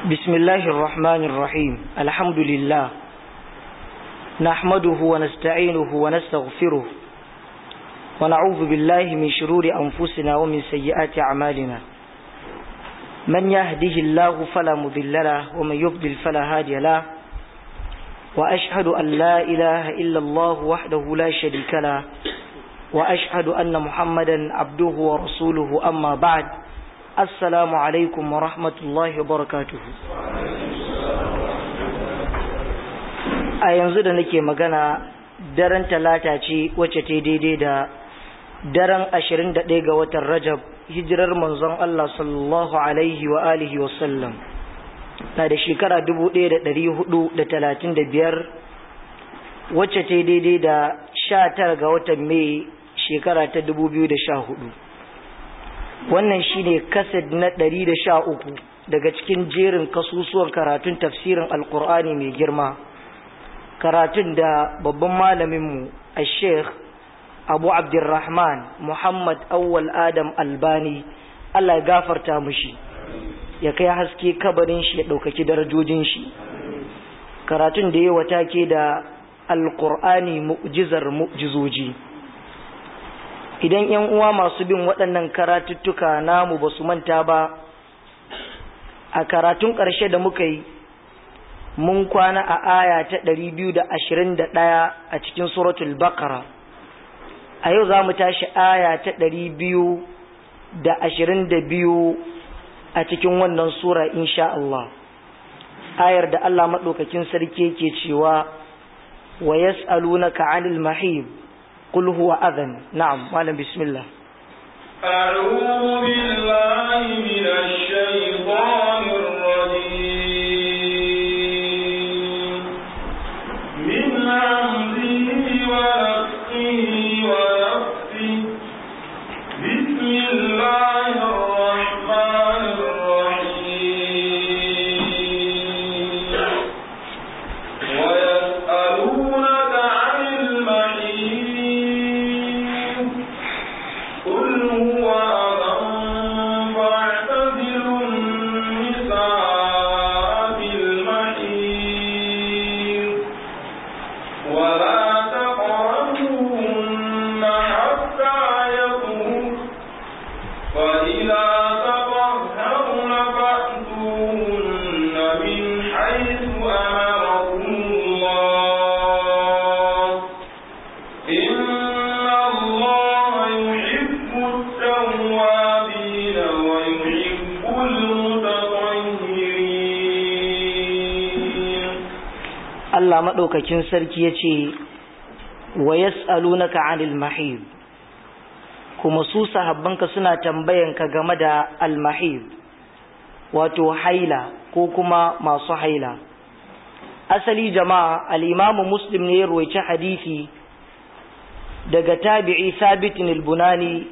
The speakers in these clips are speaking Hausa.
بسم الله الرحمن الرحيم الحمد لله نحمده ونستعينه ونستغفره ونعوذ بالله من شرور أنفسنا ومن سيئات أعمالنا من يهده الله فلا مضل له ومن يضلل فلا هادي له وأشهد أن لا إله إلا الله وحده لا شريك له وأشهد أن محمدا عبده ورسوله أما بعد السلام عليكم ورحمة الله وبركاته a yanzu da nake magana daren talata ce wacce ta daidai da daren ashirin da ɗaya ga watan rajab hijirar manzon Allah sallallahu alaihi wa alihi wa sallam na da shekara dubu ɗaya da ɗari hudu da talatin da biyar wacce ta daidai da sha tara ga watan mai shekara ta dubu biyu da sha hudu wannan shine kaset na ɗari da sha uku daga cikin jerin kasusuwan karatun tafsirin alkur'ani mai girma karatun da babban malaminmu a sheikh abu abdurrahman muhammad awwal adam albani allah ya gafarta mushi ya kai haske kabarin shi ya ɗaukaki darajojin shi karatun da ya wata ke da alkur'ani mu'jizar mu'jizoji idan yan uwa masu bin waɗannan karatuttuka namu ba su manta ba a karatun ƙarshe da muka yi mun kwana a aya ta ɗari biyu da ashirin da ɗaya a cikin suratul baqara a yau za mu tashi aya ta ɗari biyu da ashirin da biyu a cikin wannan sura insha Allah ayar da Allah maɗaukakin sarki ke cewa wa yas'alunaka 'anil mahib qul huwa adhan na'am malam bismillah أعوذ بالله من الشيطان الرجيم من همزه ونفخه ونفسه بسم الله الرحمن الرحيم ويسألونك عن المحيط قل هو أذى فاعتزلوا النساء في المحيط ولا تقربوهن حتى يطهرن فإذا تطهرن فأتوهن من حيث أمركم الله إن الله يحب التوابين ويحب المتطهرين Allah maɗaukakin sarki ya ce wa yas'alunaka 'anil mahib kuma su sahabbanka suna tambayanka game da al-mahib wato haila ko kuma masu haila asali jama'a al-imamu muslim ne ya ruwaici hadisi daga tabi'i sabitin al-bunani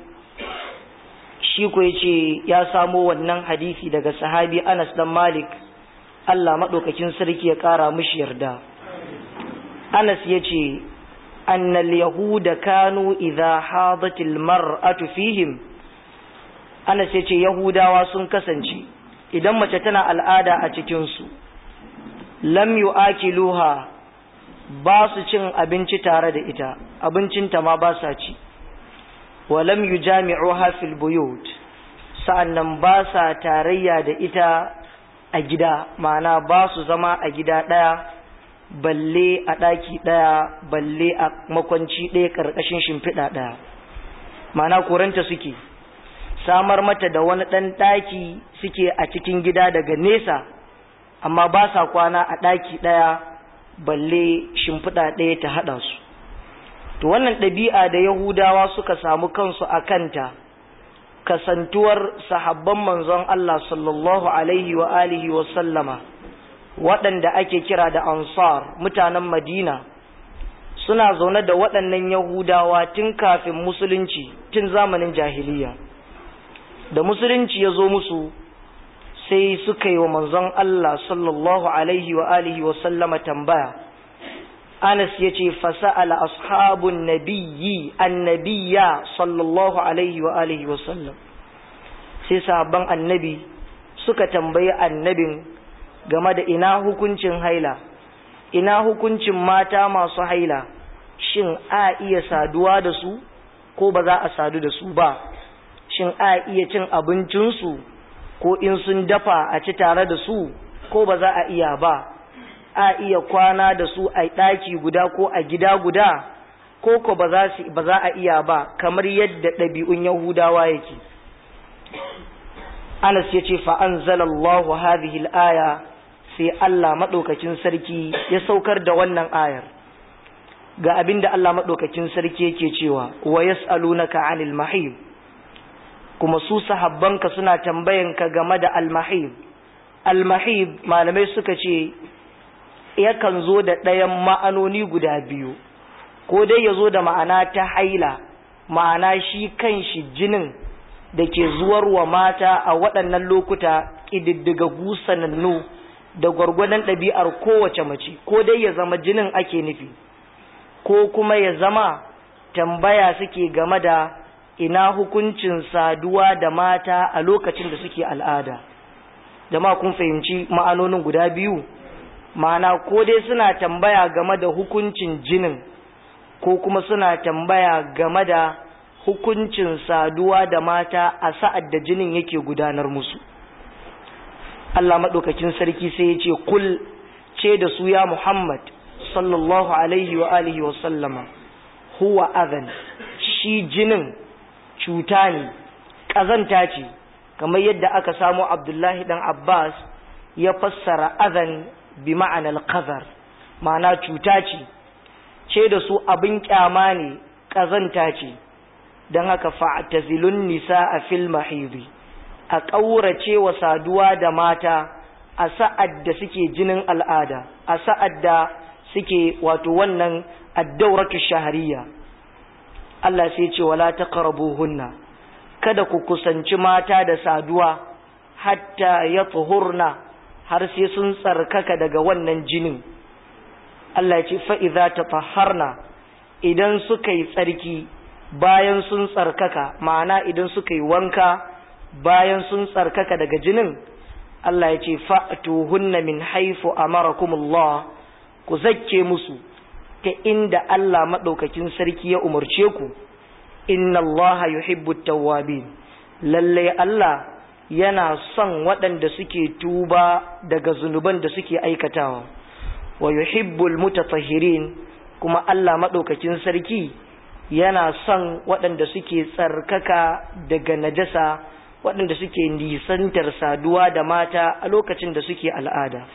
shi ko yace ya samo wannan hadisi daga sahabi Anas dan Malik Allah maɗaukakin sarki ya ƙara mishi yarda Anas ya ce, Annal Yahuda kanu idha hadatil mar'atu fihim Anas ya ce Yahudawa sun kasance idan mace tana al'ada a cikinsu, lam yu'akiluha ba su cin abinci tare da ita, abincinta ma ba sa ci, wa lam yujami'uha fil buyut sa'annan ba sa tarayya da ita a gida, ma'ana ba su zama a gida ɗaya. balle a ɗaki ɗaya balle a makwanci ɗaya ƙarƙashin shimfiɗa ɗaya mana koranta suke samar mata da wani ɗan ɗaki suke a cikin gida daga nesa amma ba sa kwana a ɗaki ɗaya balle shimfiɗa ɗaya ta haɗa su to wannan ɗabi'a da yahudawa suka samu kansu a kanta kasantuwar sahabban manzon Allah sallallahu alaihi wa alihi wa sallama waɗanda ake kira da ansar mutanen madina suna zaune da waɗannan yahudawa tun kafin musulunci tun zamanin jahiliya da musulunci ya zo musu sai suka yi wa manzon Allah sallallahu alaihi wa alihi wa sallama tambaya Anas ya ce fasa'ala ashabun nabiyyi annabiya sallallahu alaihi wa alihi wa sallam sai sahabban annabi suka tambayi annabin game da ina hukuncin haila ina hukuncin mata masu haila shin a iya saduwa da su ko ba za a sadu da su ba shin a iya cin abincinsu ko in sun dafa a ci tare da su ko ba za a iya ba a iya kwana da su a ɗaki guda ko a gida guda ko ko ba za a iya ba kamar yadda ɗabi'un yahudawa yake anas ya ce fa'anzalallahu hadhihi aya sai Allah maɗaukakin sarki ya saukar da wannan ayar ga abin da Allah maɗaukakin sarki yake cewa wa yas'alunaka 'anil mahib kuma su sahabbanka suna tambayanka game da al-mahib al-mahib malamai suka ce yakan zo da ɗayan ma'anoni guda biyu ko dai ya zo da ma'ana ta haila ma'ana shi kan shi jinin da ke zuwar wa mata a waɗannan lokuta ƙididdiga gusanannu da gwargwadon ɗabi'ar kowace mace ko dai ya zama jinin ake nufi ko kuma ya zama tambaya suke game da ina hukuncin saduwa da mata a lokacin da suke al'ada jama'a kun fahimci ma'anonin guda biyu ma'ana ko dai suna tambaya game da hukuncin jinin ko kuma suna tambaya game da hukuncin saduwa da mata a sa'ad da jinin yake gudanar musu Allah maɗaukakin sarki sai ya ce kul ce da su ya Muhammad sallallahu alaihi wa alihi wa sallama huwa adhan shi jinin cuta ne ƙazanta ce kamar yadda aka samu Abdullahi dan Abbas ya fassara adhan bi ma'anar qadar ma'ana cuta ce ce da su abin kyama ne ƙazanta ce don haka fa'tazilun nisa a fil mahidi a ƙaurace wa saduwa da mata a sa'ad da suke jinin al'ada a sa'ad da suke wato wannan addauratu shahariya Allah sai ce wala ta hunna kada ku kusanci mata da saduwa hatta ya tsohurna har sai sun tsarkaka daga wannan jinin Allah ya ce fa'iza ta taharna idan suka yi tsarki bayan sun tsarkaka ma'ana idan suka yi wanka bayan sun tsarkaka daga jinin Allah ya ce fa'atuhunna min haifu amarakumullah ku zakke musu ta inda Allah maɗaukakin sarki ya umarce ku inna Allah yuhibbu tawwabin lallai Allah yana son waɗanda suke tuba daga zunuban da suke aikatawa wa yuhibbul mutatahhirin kuma Allah maɗaukakin sarki yana son waɗanda suke tsarkaka daga najasa waɗanda suke nisantar saduwa da mata a lokacin da suke al'ada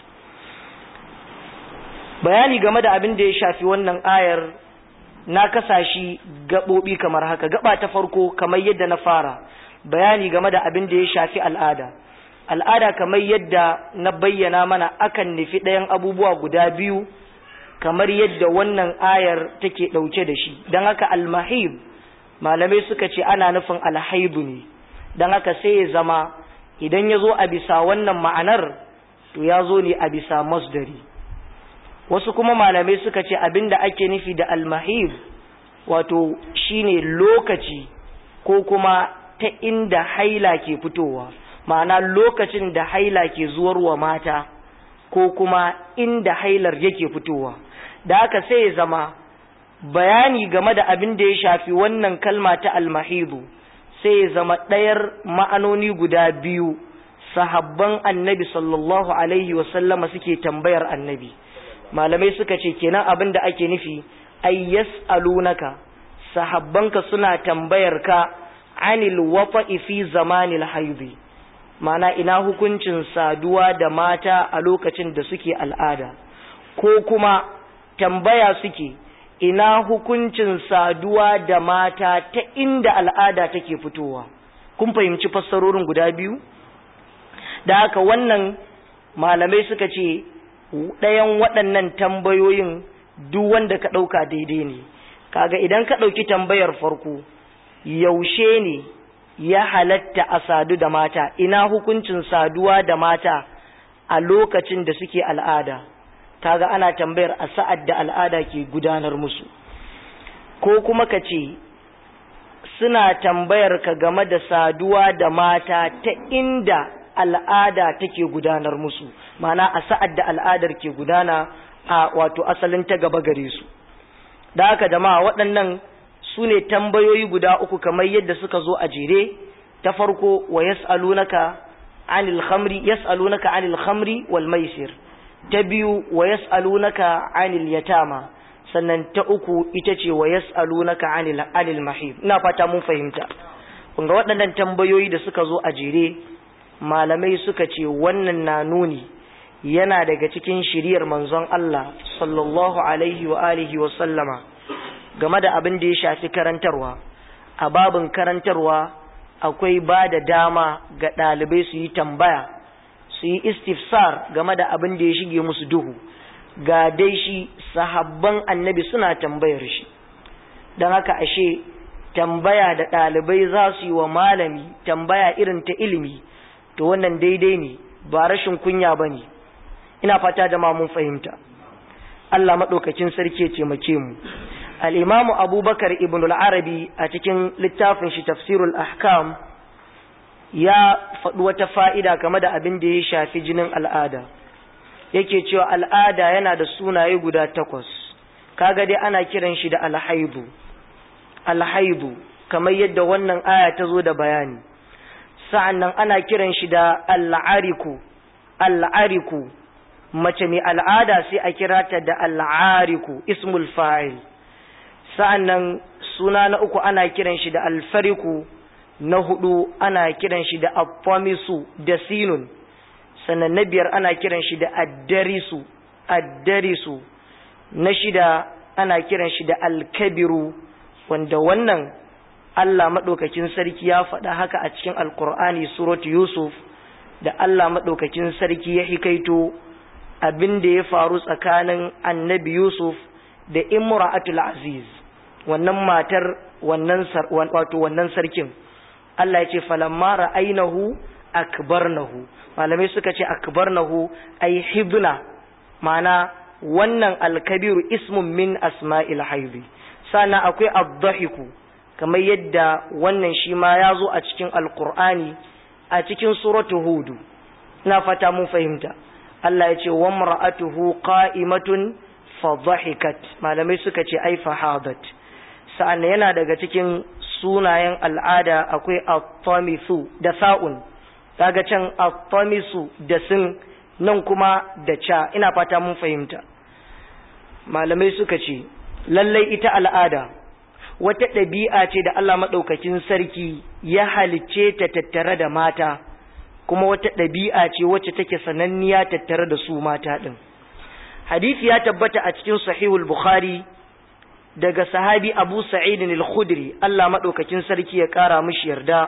bayani game da abin da ya shafi wannan ayar na kasashi gaɓoɓi kamar haka gaba ta farko kamar yadda na fara bayani game da abin da ya shafi al'ada al'ada kamar yadda na bayyana mana akan nufi ɗayan abubuwa guda biyu kamar yadda wannan ayar take ɗauke da shi don haka almahib malamai suka ce ana nufin alhaibu ne don haka sai ya zama idan ya zo a bisa wannan ma'anar to ya zo ne a bisa masdari wasu kuma malamai suka ce abinda ake nufi da almahib wato shine lokaci ko kuma ta inda haila ke fitowa ma'ana lokacin da haila ke zuwarwa mata ko kuma inda hailar yake fitowa da haka sai ya zama bayani game da abin da ya shafi wannan kalma ta almahidu sai ya zama ɗayar ma'anoni guda biyu sahabban annabi sallallahu alaihi wasallama suke tambayar annabi malamai suka ce kenan abin da ake nufi ay yas'alunaka sahabbanka suna tambayar ka anil wafa'i fi zamanil haidi mana ina hukuncin saduwa da mata a lokacin da suke al'ada ko kuma tambaya suke ina hukuncin saduwa da mata ta inda al'ada take fitowa kun fahimci fassarorin guda biyu da haka wannan malamai suka ce ɗayan waɗannan tambayoyin duk wanda ka ɗauka daidai ne kaga idan ka ɗauki tambayar farko yaushe ne ya halatta a sadu da mata ina hukuncin saduwa da mata a lokacin da suke al'ada kaga ana tambayar a sa'ad da al'ada ke gudanar musu ko kuma ka ce suna tambayar ka game da saduwa da mata ta inda al'ada take gudanar musu ma'ana a sa'ad da al'adar ke gudana a wato asalin ta gaba gare su da haka jama'a waɗannan su ne tambayoyi guda uku kamar yadda suka zo a jere ta farko wa yas'alunaka anil khamri yas'alunaka anil khamri wal maisir ta biyu wa yas'alunaka anil yatama sannan ta uku ita ce wa yas'alunaka anil anil mahib ina fata mun fahimta kun ga waɗannan tambayoyi da suka zo a jere malamai suka ce wannan na nuni yana daga cikin shiriyar manzon Allah sallallahu alaihi wa alihi wa sallama game da abin da ya shafi karantarwa a babin karantarwa akwai ba da dama ga ɗalibai su yi tambaya su yi istifsar game da abin da ya shige musu duhu ga dai shi sahabban annabi suna tambayar shi don haka ashe tambaya da ɗalibai za su yi wa malami tambaya irin ta ilimi to wannan daidai ne ba rashin kunya ba ne ina fata da ma mun fahimta Allah maɗaukakin sarki ya taimake mu al'imamu abubakar ibn al'arabi a cikin littafin shi tafsirul ahkam ya faɗi wata fa'ida game da abin da ya shafi jinin al'ada yake cewa al'ada yana da sunaye guda takwas kaga dai ana kiran shi da alhaibu alhaibu kamar yadda wannan aya ta zo da bayani sa'annan ana kiran shi da al'ariku al'ariku mace mai al'ada sai a kira ta da al'ariku ismul fa'il sa'annan suna na uku ana kiran shi da alfariku na hudu ana kiran shi da afamisu da sinun sannan na biyar ana kiran shi da addarisu addarisu na shida ana kiran shi da alkabiru wanda wannan Allah maɗaukakin sarki ya faɗa haka a cikin alkur'ani suratu yusuf da Allah maɗaukakin sarki ya hikaito abin da ya faru tsakanin annabi yusuf da imra'atul aziz wannan matar wannan wato wannan sarkin Allah ya ce falamma ra'ainahu akbarnahu malamai suka ce akbarnahu ay hibna ma'ana wannan alkabiru ismun min asma'il haizi sannan akwai ad-dahiku kamar yadda wannan shi ma ya zo a cikin alkur'ani a cikin suratu hudu ina fata mun fahimta Allah ya ce wa mar'atuhu qa'imatun fa dhahikat malamai suka ce ai fahadat sa'an yana daga cikin sunayen al'ada akwai at-tamisu da sa'un kaga can at-tamisu da sin nan kuma da cha ina fata mun fahimta malamai suka ce lallai ita al'ada wata ɗabi'a ce da Allah maɗaukakin sarki ya halicce ta tattare da mata kuma wata ɗabi'a ce wacce take sananniya tattare da su mata ɗin hadisi ya tabbata a cikin sahihul bukhari daga sahabi abu sa'id al-khudri Allah maɗaukakin sarki ya ƙara mishi yarda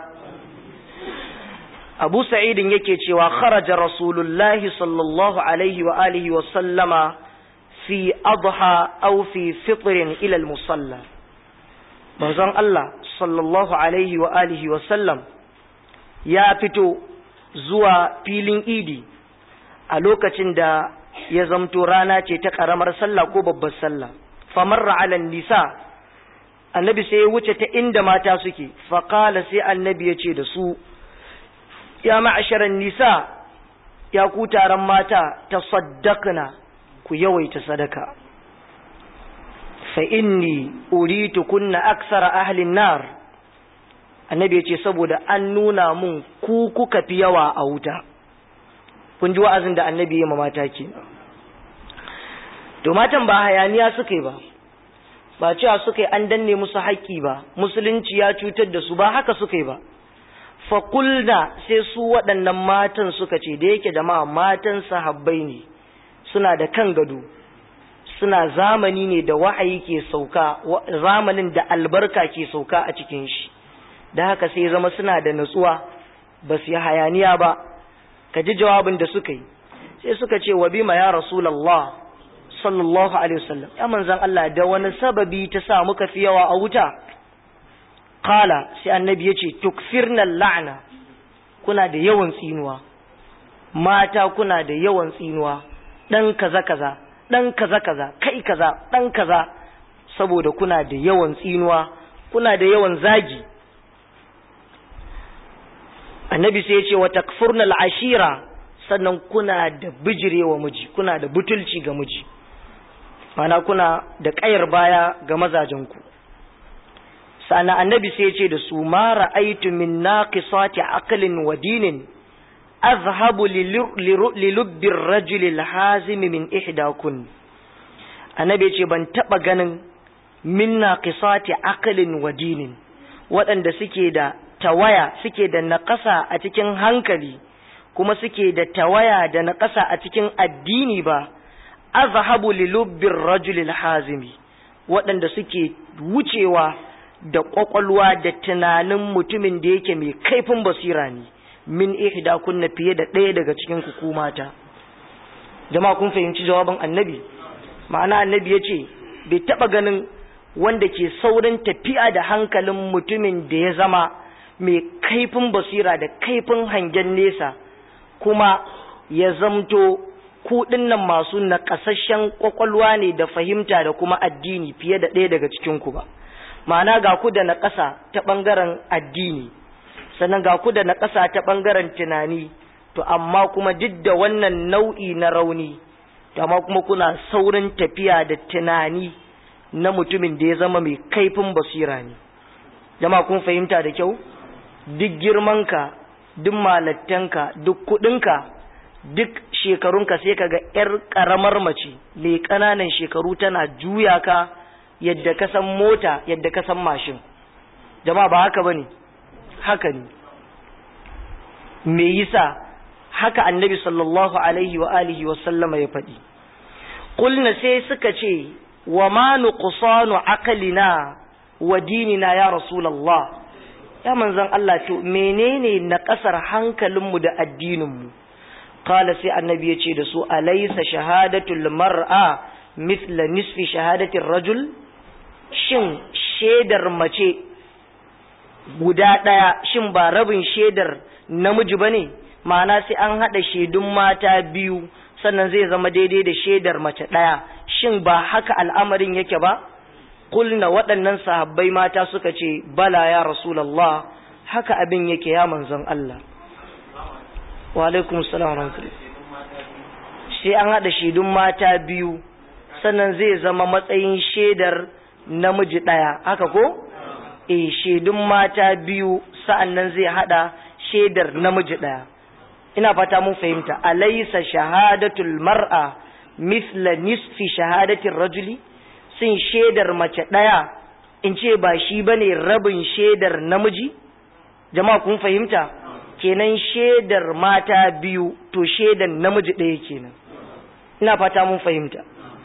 abu sa'idin yake cewa kharaja rasulullahi sallallahu alaihi wa alihi wa sallama fi adha aw fi fitrin ila al-musalla manzon Allah sallallahu alaihi wa alihi wa sallam ya fito zuwa filin idi a lokacin da ya zamto rana ce ta karamar sallah ko babbar sallah famarra ala nisa annabi sai ya wuce ta inda mata suke faqala sai annabi ya ce da su ya ma'asharan nisa ya ku taron mata tasaddaqna ku yawaita sadaka fa inni uritu kunna aksara ahlin nar annabi ya ce saboda an nuna mun ku kuka fi yawa a wuta kun ji wa'azin da annabi ya mata ke to matan ba hayaniya suka yi ba ba cewa suka yi an danne musu haƙƙi ba musulunci ya cutar da su ba haka suka yi ba fakulna sai su waɗannan matan suka ce da yake jama'a matan sahabbai ne suna da kan gado suna zamani ne da wa'ayi ke sauka zamanin da albarka ke sauka a cikin shi da haka sai zama suna da natsuwa ba su yi hayaniya ba ka ji jawabin da suka yi sai suka ce wa bima ya rasulallah sallallahu alaihi wasallam ya manzan Allah da wani sababi ta sa muka fi yawa a wuta kala sai annabi ya ce tukfirna la'ana kuna da yawan tsinuwa mata kuna da yawan tsinuwa dan kaza kaza dan kaza kaza kai kaza dan kaza saboda kuna da yawan tsinuwa kuna da yawan zagi annabi sai ya ce wa takfurna al'ashira sannan kuna da bijirewa miji kuna da butulci ga miji mana kuna da ƙayar baya ga mazajenku sana annabi sai ya ce da su ma ra'aitu min naqisati aqlin wa dinin azhabu lilubbir rajuli alhazimi min ihdakun annabi ya ce ban taba ganin min naqisati aqlin wa dinin waɗanda suke da tawaya suke da naƙasa a cikin hankali kuma suke da tawaya da naƙasa a cikin addini ba azhabu lilubbir rajulil hazimi waɗanda suke wucewa da ƙwaƙwalwa da tunanin mutumin da yake mai kaifin basira ne min ihda kunna fiye da ɗaya daga cikin ku mata jama'a kun fahimci jawabin annabi ma'ana annabi ya ce bai taɓa ganin wanda ke saurin tafiya da hankalin mutumin da ya zama mai kaifin basira da kaifin hangen nesa kuma ya zamto kuɗin nan masu naƙasasshen ƙwaƙwalwa ne da fahimta da kuma addini fiye da ɗaya daga cikinku ba ma'ana ga ku da naƙasa ta ɓangaren addini sannan ga ku da naƙasa ta ɓangaren tunani to amma kuma duk da wannan nau'i na rauni to amma kuma kuna saurin tafiya da tunani na mutumin da ya zama mai kaifin basira ne jama kun fahimta da kyau duk girmanka duk malattanka duk kudinka duk shekarunka sai kaga yar karamar mace mai ƙananan shekaru tana juya ka yadda ka san mota yadda ka san mashin jama'a ba haka bane haka ne me yasa haka annabi sallallahu alaihi wa alihi wa sallama ya faɗi qulna sai suka ce wa ma nuqsanu aqlina wa dinina ya rasulullah ya manzon Allah to menene na kasar hankalinmu da addininmu qala sai annabi ya ce da su alaysa shahadatul mar'a mithla nisfi shahadatir rajul shin shedar mace guda ɗaya shin ba rabin shedar namiji bane ma'ana sai an haɗa shaidun mata biyu sannan zai zama daidai da shaidar mace ɗaya shin ba haka al'amarin yake ba kulna waɗannan sahabbai mata suka ce bala ya rasulallah haka abin yake ya manzon Allah wa alaikum salam sai an haɗa shaidun mata biyu sannan zai zama matsayin shaidar namiji ɗaya haka ko eh shaidun mata biyu sa'annan zai haɗa shaidar namiji ɗaya ina fata mun fahimta alaysa shahadatul mar'a mithla nisfi shahadatir rajuli sun shaidar mace daya in ce ba shi bane rabin shaidar namiji jama'a kun fahimta kenan shaidar mata biyu to shaidar namiji daya kenan ina fata mun fahimta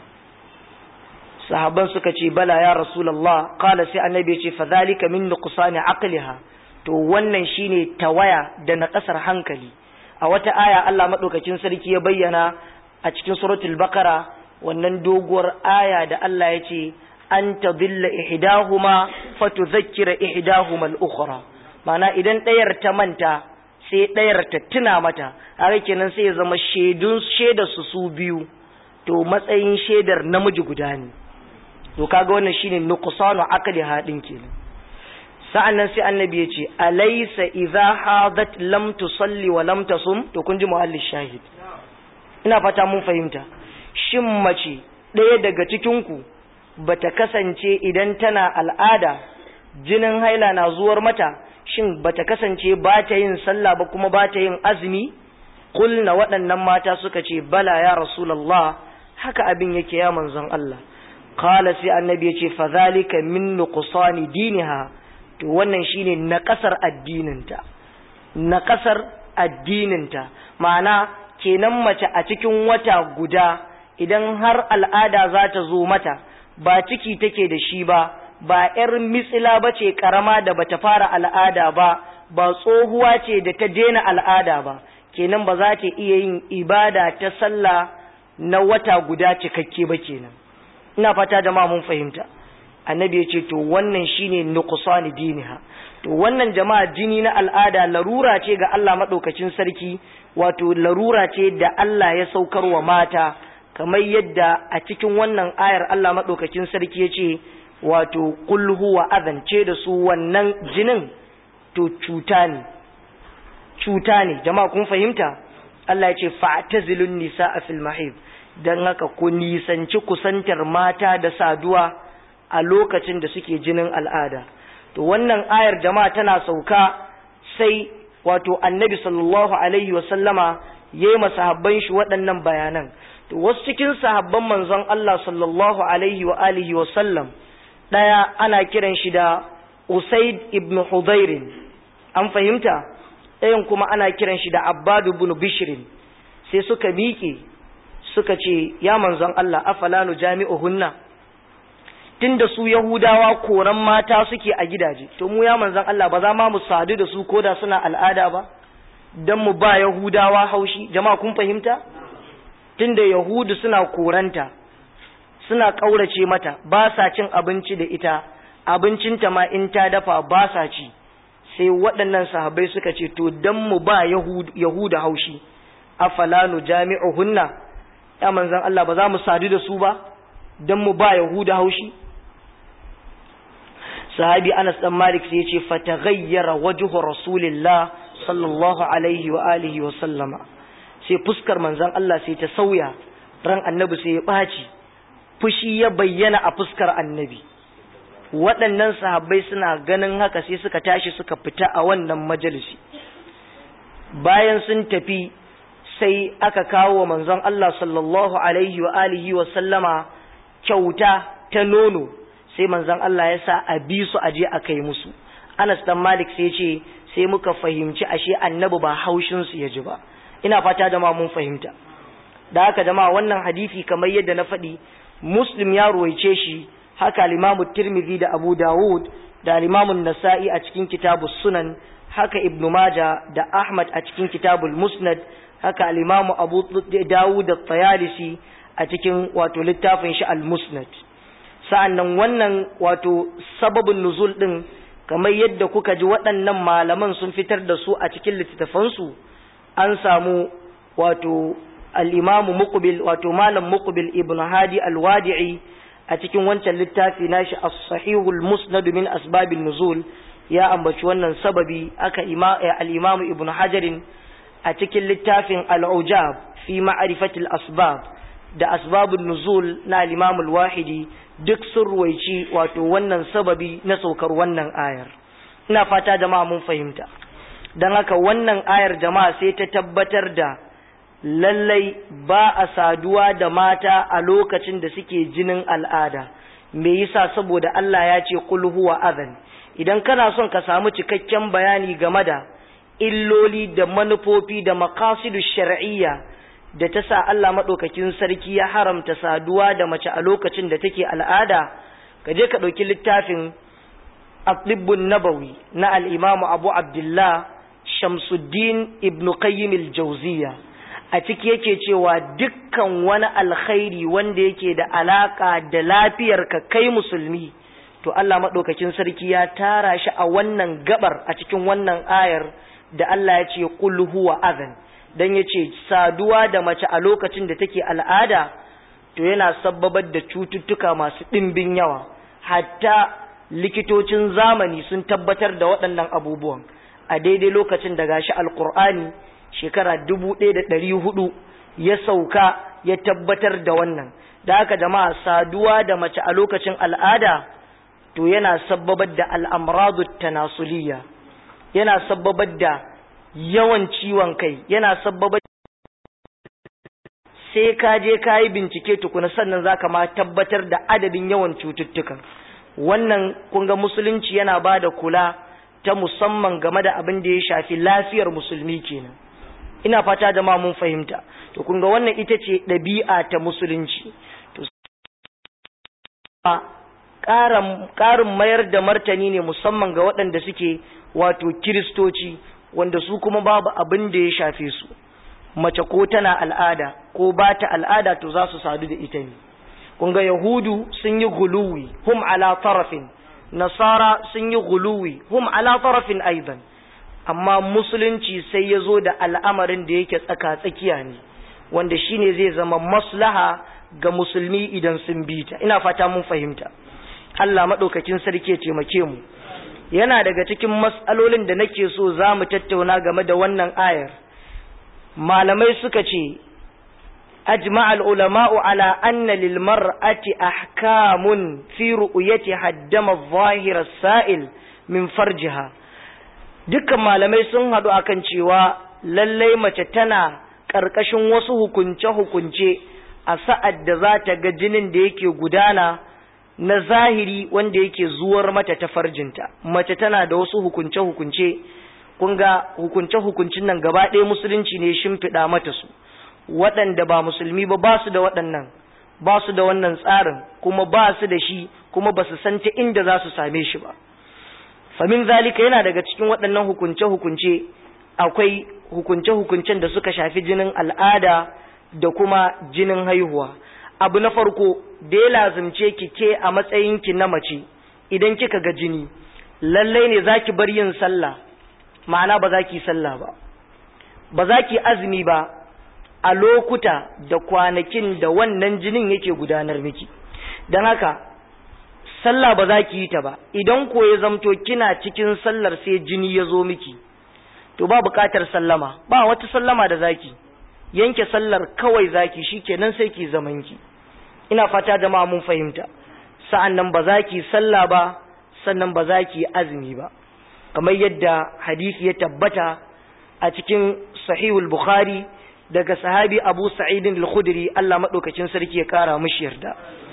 sahabban suka ce bala ya rasulullah qala sai annabi ya ce fa zalika min nuqsani aqliha to wannan shine tawaya da na kasar hankali a wata aya Allah maɗaukakin sarki ya bayyana a cikin suratul bakara wannan doguwar aya da Allah ya ce an tadilla ihdahuma fatudhakkira ihdahuma al-ukhra ma'ana idan ɗayar ta manta sai ɗayar ta tuna mata haka kenan sai ya zama shaidun shaidar su su biyu to matsayin shaidar namiji guda ne to kaga wannan shine nuqsanu aqli hadin kenan sa'annan sai annabi ya ce alaysa idza hadat lam tusalli wa lam tasum to kun ji muhalli shahid ina fata mun fahimta shin mace ɗaya daga cikin ku bata kasance idan tana al'ada jinin haila na zuwar mata shin bata kasance ba ta yin sallah ba kuma ba ta yin azumi kulna waɗannan mata suka ce bala ya rasulullah haka abin yake ya manzon Allah qala sai annabi ya ce fa zalika min nuqsani diniha to wannan shine na kasar addininta na kasar addininta ma'ana kenan mace a cikin wata guda idan har al'ada za ta zo mata ba ciki take da shi ba ba ‘yar mitsila ba ce ƙarama da bata fara al'ada ba ba tsohuwa ce da ta daina al'ada ba kenan ba za ta iya yin ibada ta sallah na wata guda cikakke ba kenan ina fata jama'a mun fahimta annabi ya ce to wannan shine nuqsani diniha to wannan jama'a jini na al'ada larura ce ga Allah madaukakin sarki wato larura ce da Allah ya saukar wa mata kamar yadda a cikin wannan ayar Allah madaukakin sarki ya ce wato qul huwa adhan ce da su wannan jinin to cuta ne cuta ne jama'a kun fahimta Allah ya ce fa'tazilun nisaa fil mahid dan haka ku nisanci kusantar mata da saduwa a lokacin da suke jinin al'ada to wannan ayar jama'a tana sauka sai wato annabi sallallahu alaihi wa sallama yayi masahabban shi waɗannan bayanan to wasu cikin sahabban manzon Allah sallallahu alaihi wa alihi wa sallam daya ana kiran shi da Usaid ibn Hudayr an fahimta ɗayan kuma ana kiran shi da Abbad ibn Bishr sai suka miƙe suka ce ya manzon Allah afala nu jami'uhunna tunda su Yahudawa koran mata suke a gidaje to mu ya manzon Allah ba za ma mu sadu da su koda suna al'ada ba dan mu ba Yahudawa haushi jama'a kun fahimta tunda Yahudu suna koranta suna kaurace mata ba sa cin abinci da ita abincinta ma in ta dafa ba sa ci sai waɗannan sahabbai suka ce to dan mu ba Yahuda haushi afala nu jami'uhunna ya manzon Allah ba za mu sadu da su ba dan mu ba Yahuda haushi sahabi Anas dan Malik sai ya ce fataghayyara wajhu rasulillah sallallahu alaihi wa alihi wa sallama sai fuskar manzon Allah sai ta sauya ran annabi sai ya baci fushi ya bayyana a fuskar annabi waɗannan sahabbai suna ganin haka sai suka tashi suka fita a wannan majalisi bayan sun tafi sai aka kawo wa manzon Allah sallallahu alaihi wa alihi wa sallama kyauta ta nono sai manzon Allah ya sa a bi su aje a kai musu Anas dan Malik sai ce sai muka fahimci ashe annabi ba haushin su ya ji ba ina fata da ma mun fahimta da haka jama'a wannan hadisi kamar yadda na faɗi Muslim ya ruwaice shi haka al-Imam Tirmidhi da Abu Dawud da al-Imam Nasa'i a cikin Kitabus Sunan haka Ibn Majah da Ahmad a cikin Kitabul Musnad haka al-Imam Abu Dawud da Tayalisi a cikin wato littafin shi al-Musnad sa'annan wannan wato sababin nuzul din kamar yadda kuka ji waɗannan malaman sun fitar da su a cikin littattafansu an samu wato al-Imam Muqbil wato Malam Muqbil Ibn Hadi al-Wadi'i a cikin wancan littafi nashi as-Sahihul Musnad min asbabin nuzul ya ambaci wannan sababi aka al-Imam Ibn Hajarin a cikin littafin al-Ujab fi ma'rifatil asbab da asbabun nuzul na al-Imam al-Wahidi duk sun ruwaici wato wannan sababi na saukar wannan ayar ina fata jama'a mun fahimta dan haka wannan ayar jama'a sai ta tabbatar da lallai ba a saduwa da mata a lokacin da suke jinin al'ada me yasa saboda Allah ya ce qul huwa adhan idan kana son ka samu cikakken bayani game da illoli da manufofi da maqasidu shar'iyya da ta sa Allah madaukakin sarki ya haramta saduwa da mace a lokacin da take al'ada ka je ka dauki littafin Atibbun Nabawi na al-Imam Abu Abdullah Shamsuddin Ibn Qayyim al-Jawziyya a ciki yake cewa dukkan wani alkhairi wanda yake da alaka da lafiyar ka kai musulmi to Allah madaukakin sarki ya tara shi a wannan gabar a cikin wannan ayar da Allah ya ce qul huwa adhan dan yace saduwa da mace a lokacin da take al'ada to yana sabbabar da cututtuka masu dimbin yawa hatta likitocin zamani sun tabbatar da waɗannan abubuwan a daidai lokacin da gashi alqur'ani shekara dubu ɗaya da ɗari hudu ya sauka ya tabbatar da wannan da haka jama'a saduwa da mace a lokacin al'ada to yana sabbabar da al'amradu tanasuliya yana sabbabar da yawan ciwon kai yana sabbabar sai ka je ka yi bincike tukuna sannan za ka ma tabbatar da adadin yawan cututtukan wannan kunga musulunci yana ba da kula ta musamman game da abin da ya shafi lafiyar musulmi kenan ina fata da ma mun fahimta to kun ga wannan ita ce ɗabi'a ta musulunci to ƙarin mayar da martani ne musamman ga waɗanda suke wato kiristoci wanda su kuma babu abin da ya shafe su mace ko tana al'ada ko ba ta al'ada to za su sadu da ita ne kun ga yahudu sun yi guluwi hum ala tarafin nasara sun yi guluwi hum ala tarafin aidan amma musulunci sai ya zo da al'amarin da yake tsaka-tsakiya ne wanda shine zai zama maslaha ga musulmi idan sun bi ta ina fata mun fahimta Allah maɗaukakin sarki ya taimake mu yana daga cikin matsalolin da nake so za mu tattauna game da wannan ayar malamai suka ce أجمع العلماء على أن للمرأة أحكام في رؤيتها الدم الظاهر السائل من فرجها dukkan malamai sun haɗu akan cewa lallai mace tana ƙarƙashin wasu hukunce-hukunce a sa'ad da za ta ga jinin da yake gudana na zahiri wanda yake zuwar mata ta farjinta mace tana da wasu hukunce-hukunce kun ga hukunce-hukuncin nan gaba ɗaya musulunci ne shimfiɗa mata su waɗanda ba musulmi ba ba su da waɗannan ba su da wannan tsarin kuma ba su da shi kuma ba su san ta inda za su same shi ba famin zalika yana daga cikin waɗannan hukunce-hukunce akwai hukunce-hukuncen da suka shafi jinin al'ada da kuma jinin haihuwa abu na farko da ya lazimce ki ke a matsayinki na mace idan kika ga jini lallai ne za ki bar yin sallah ma'ana ba za ki sallah ba ba za ki azumi ba a lokuta da kwanakin da wannan jinin yake gudanar miki don haka sallah ba za ki yi ta ba idan ko ya zamto kina cikin sallar sai jini ya zo miki to ba buƙatar sallama ba wata sallama da zaki yanke sallar kawai zaki shikenan sai ki zaman ki ina fata jama'a mun fahimta sa'an nan ba za ki sallah ba sannan ba za ki azumi ba kamar yadda hadisi ya tabbata a cikin sahihul bukhari daga sahabi abu sa'idin al-khudri Allah madaukakin sarki ya kara mishi yarda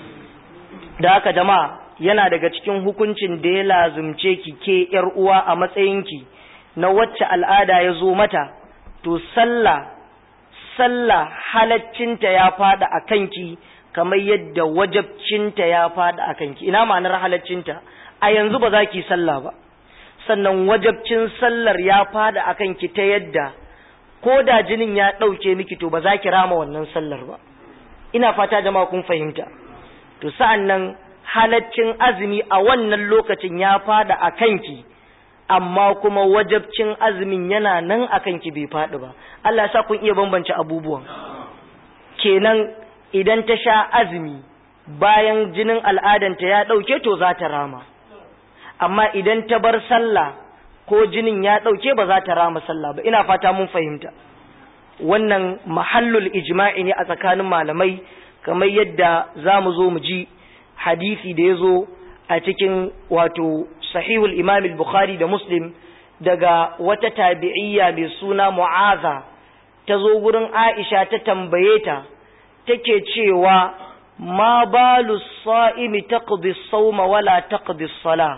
da haka jama'a yana daga cikin hukuncin da ya lazumce ki ke yar uwa a matsayinki na wacce al'ada ya zo mata to sallah sallah halaccinta ya fada a kanki kamar yadda wajabcinta ya fada a kanki ina ma'anar halaccinta a yanzu ba za ki sallah ba sannan wajabcin sallar ya fada a kanki ta yadda ko da jinin ya ɗauke miki to ba za ki rama wannan sallar ba ina fata jama'a kun fahimta to sa'an nan halaccin azumi a wannan lokacin ya fada a kanki amma kuma wajabcin azumin yana nan a kanki bai faɗi ba Allah sa kun iya bambance abubuwan kenan idan ta sha azumi bayan jinin al'adanta ya ɗauke to za ta rama amma idan ta bar sallah ko jinin ya ɗauke ba za ta rama sallah ba ina fata mun fahimta wannan mahallul ijma'i ne a tsakanin malamai kamar yadda za mu zo mu ji hadisi da ya zo a cikin wato sahihul imam bukhari da muslim daga wata tabi'iyya mai suna mu'aza ta zo gurin aisha ta tambaye ta take cewa ma balu sa'imi taqdi as-sawma wala taqdi as-salah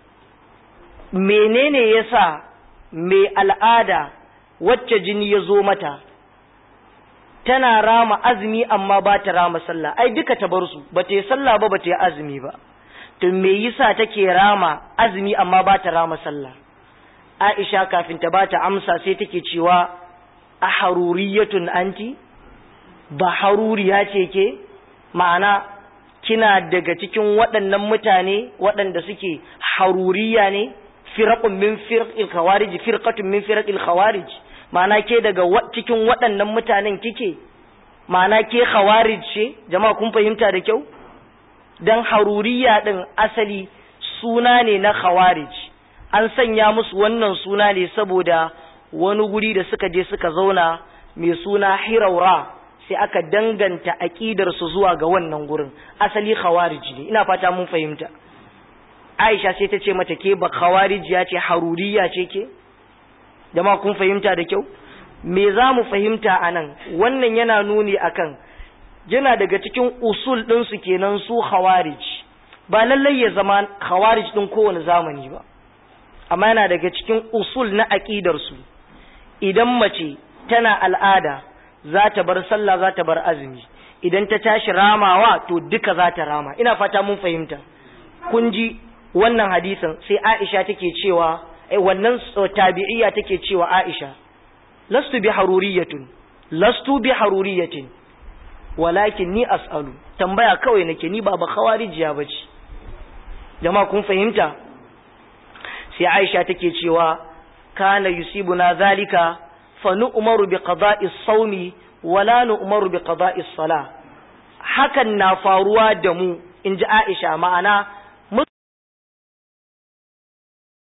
menene yasa mai al'ada wacce jini ya zo mata tana rama azumi amma ba ta rama sallah ai duka ta bar su ba ta yi sallah ba ba ta yi azumi ba to me yasa take rama azumi amma ba ta rama sallah Aisha kafin ta ba ta amsa sai take cewa a haruriyatun anti ba haruriya ce ke ma'ana kina daga cikin waɗannan mutane waɗanda suke haruriya ne firaqun min firqil khawarij firqatun min firqil khawarij ma'ana ke daga cikin waɗannan mutanen kike ma'ana ke khawarij ce jama'a kun fahimta da kyau dan haruriya din asali suna ne na khawarij an sanya musu wannan suna ne saboda wani guri da suka je suka zauna mai suna hiraura sai aka danganta aqidar su zuwa ga wannan gurin asali khawarij ne ina fata mun fahimta Aisha sai ta ce mata ke ba khawarijiya ce haruriya ce ke jama'a kun fahimta da kyau me za mu fahimta anan wannan yana nuni akan yana daga cikin usul ɗinsu kenan su khawarij ba lallai ya zama khawarij ɗin kowane zamani ba amma yana daga cikin usul na aƙidarsu idan mace tana al'ada za ta bar sallah za ta bar azumi idan ta tashi ramawa to duka za ta rama ina fata mun fahimta kun ji wannan hadisin sai aisha take cewa eh wannan tabi'iyya take cewa aisha lastu bi haruriyatun lastu bi haruriyatin walakin ni as'alu tambaya kawai nake ni ba ba khawarijiya bace jama'a kun fahimta sai Aisha take cewa kana yusibuna zalika fa nu'maru bi qada'i as-sawmi wala nu'maru bi qada'i as-salah hakan na faruwa da mu inji Aisha ma'ana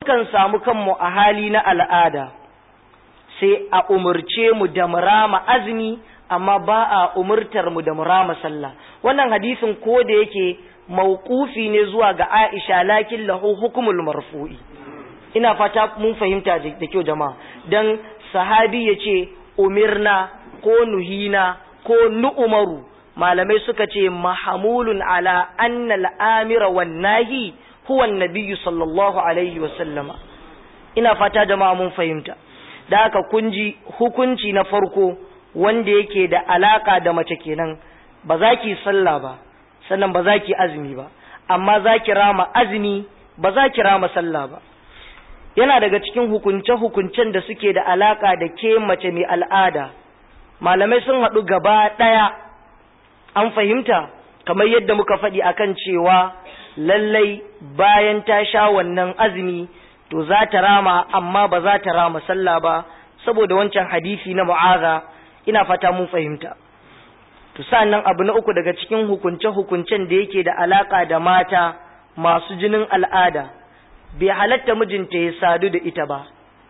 kan samu kanmu a hali na al'ada sai a umurce mu da murama azumi amma ba a umurtar mu da murama sallah wannan hadisin ko da yake mauqufi ne zuwa ga Aisha lakin lahu hukumul marfu'i ina fata mun fahimta da kyau jama'a dan sahabi yace umirna ko nuhina ko nu'umaru malamai suka ce mahamulun ala annal amira wan nahi huwa nabiyyu sallallahu alaihi wa sallama ina fata jama'a mun fahimta da haka kunji hukunci na farko wanda yake da alaka da mace kenan ba za ki sallah ba sannan ba za ki azumi ba amma za ki rama azumi ba za ki rama sallah ba yana daga cikin hukunce-hukuncen da suke da alaka da ke mace mai al'ada malamai sun haɗu gaba ɗaya an fahimta kamar yadda muka faɗi akan cewa lallai bayan ta sha wannan azumi to za ta rama amma ba za ta rama sallah ba saboda wancan hadisi na mu'aza ina fata mun fahimta to sannan abu na uku daga cikin hukunce-hukuncen da yake da alaka da mata masu jinin al'ada bai halatta mijinta ya sadu da ita ba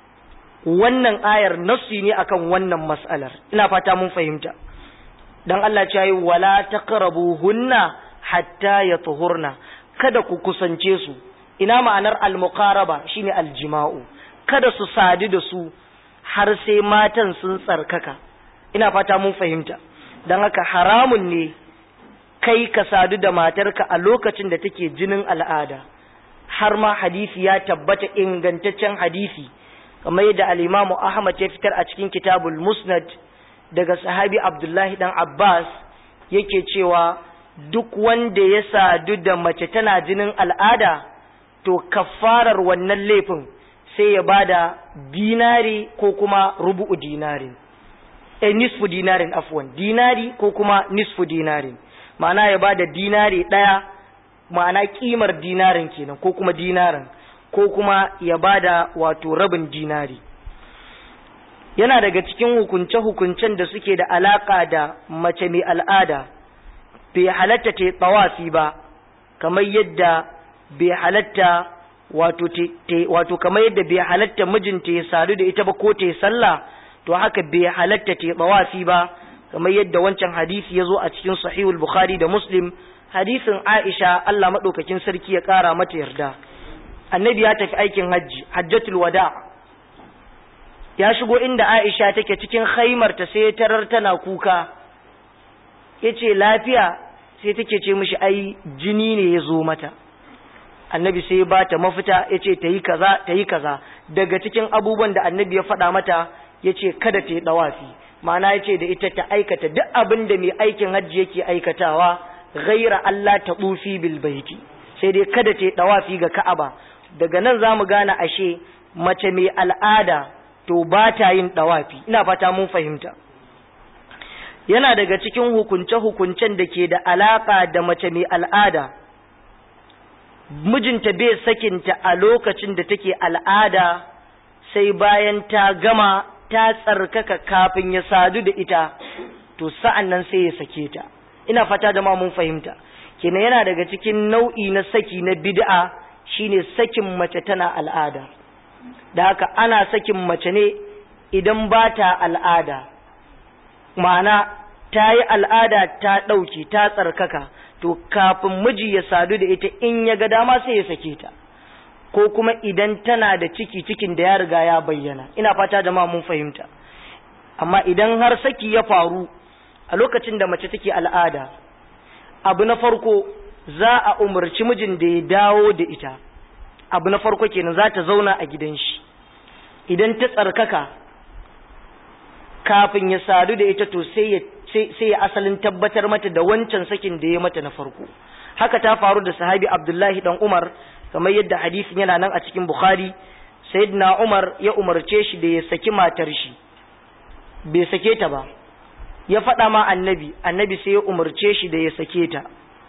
wannan ayar nassi ne akan wannan mas'alar ina fata mun fahimta dan Allah ya yi wala taqrabuhunna hatta yatuhurna kada ku kusance su ina ma'anar al-muqaraba shine al-jima'u kada su sadu da su har sai matan sun tsarkaka ina fata mun fahimta dan haka haramun ne kai ka sadu da matarka a lokacin da take jinin al'ada har ma hadisi ya tabbata ingantaccen hadisi kamar yadda al-Imam Ahmad ya fitar a cikin Kitabul Musnad daga sahabi Abdullahi dan Abbas yake cewa duk wanda ya sadu da mace tana jinin al'ada to kafarar wannan laifin sai ya bada dinari ko kuma rubu'u dinari eh nisfu dinarin afwan dinari ko kuma nisfu dinarin ma'ana ya bada dinari daya ma'ana kimar dinarin kenan ko kuma dinarin ko kuma ya bada wato rabin dinari yana daga cikin hukunce-hukuncen da suke da alaka da mace mai al'ada bai halatta ta tsawafi ba kamar yadda bai halatta wato wato kamar yadda bai halatta mijinta ya sadu da ita ba ko ta sallah to haka bai halatta ta tsawafi ba kamar yadda wancan hadisi ya zo a cikin sahihul bukhari da muslim hadisin aisha Allah madaukakin sarki ya kara mata yarda annabi ya tafi aikin hajji hajjatul wada ya shigo inda aisha take cikin khaimarta sai tarar tana kuka yace lafiya sai take ce mishi ai jini ne ya zo mata annabi sai ya bata mafita yace ta yi kaza ta yi kaza daga cikin abubuwan da annabi ya faɗa mata yace kada ta yi dawafi ma'ana yace da ita ta aikata duk abin da mai aikin hajji yake aikatawa ghaira Allah ta bufi bil baiti sai dai kada ta yi dawafi ga Ka'aba daga nan zamu gane ashe mace mai al'ada to ba ta yin dawafi ina fata mun fahimta yana daga cikin hukunce-hukuncen da ke da alaka da mace mai al'ada mijinta bai sakinta a lokacin da take al'ada sai bayan ta gama ta tsarkaka kafin ya sadu da ita to sa'an nan sai ya sake ta ina fata da ma mun fahimta kenan yana daga cikin nau'i na saki na bid'a shine sakin mace tana al'ada da haka ana sakin mace ne idan ba ta al'ada ma'ana ta yi al'ada ta ɗauki ta tsarkaka to kafin miji ya sadu da ita in ya ga dama sai ya sake ta ko kuma idan tana da ciki cikin da ya riga ya bayyana ina fata jama'a mun fahimta amma idan har saki ya faru a lokacin da mace take al'ada abu na farko za a umarci mijin da ya dawo da ita abu na farko kenan za ta zauna a gidan shi idan ta tsarkaka kafin ya sadu da ita to sai ya sai ya asalin tabbatar mata da wancan sakin da ya mata na farko haka ta faru da sahabi Abdullahi dan Umar kamar yadda hadisin yana nan a cikin Bukhari sayyidina Umar ya umarce shi da ya saki matar shi bai sake ta ba ya faɗa ma annabi annabi sai ya umarce shi da ya sake ta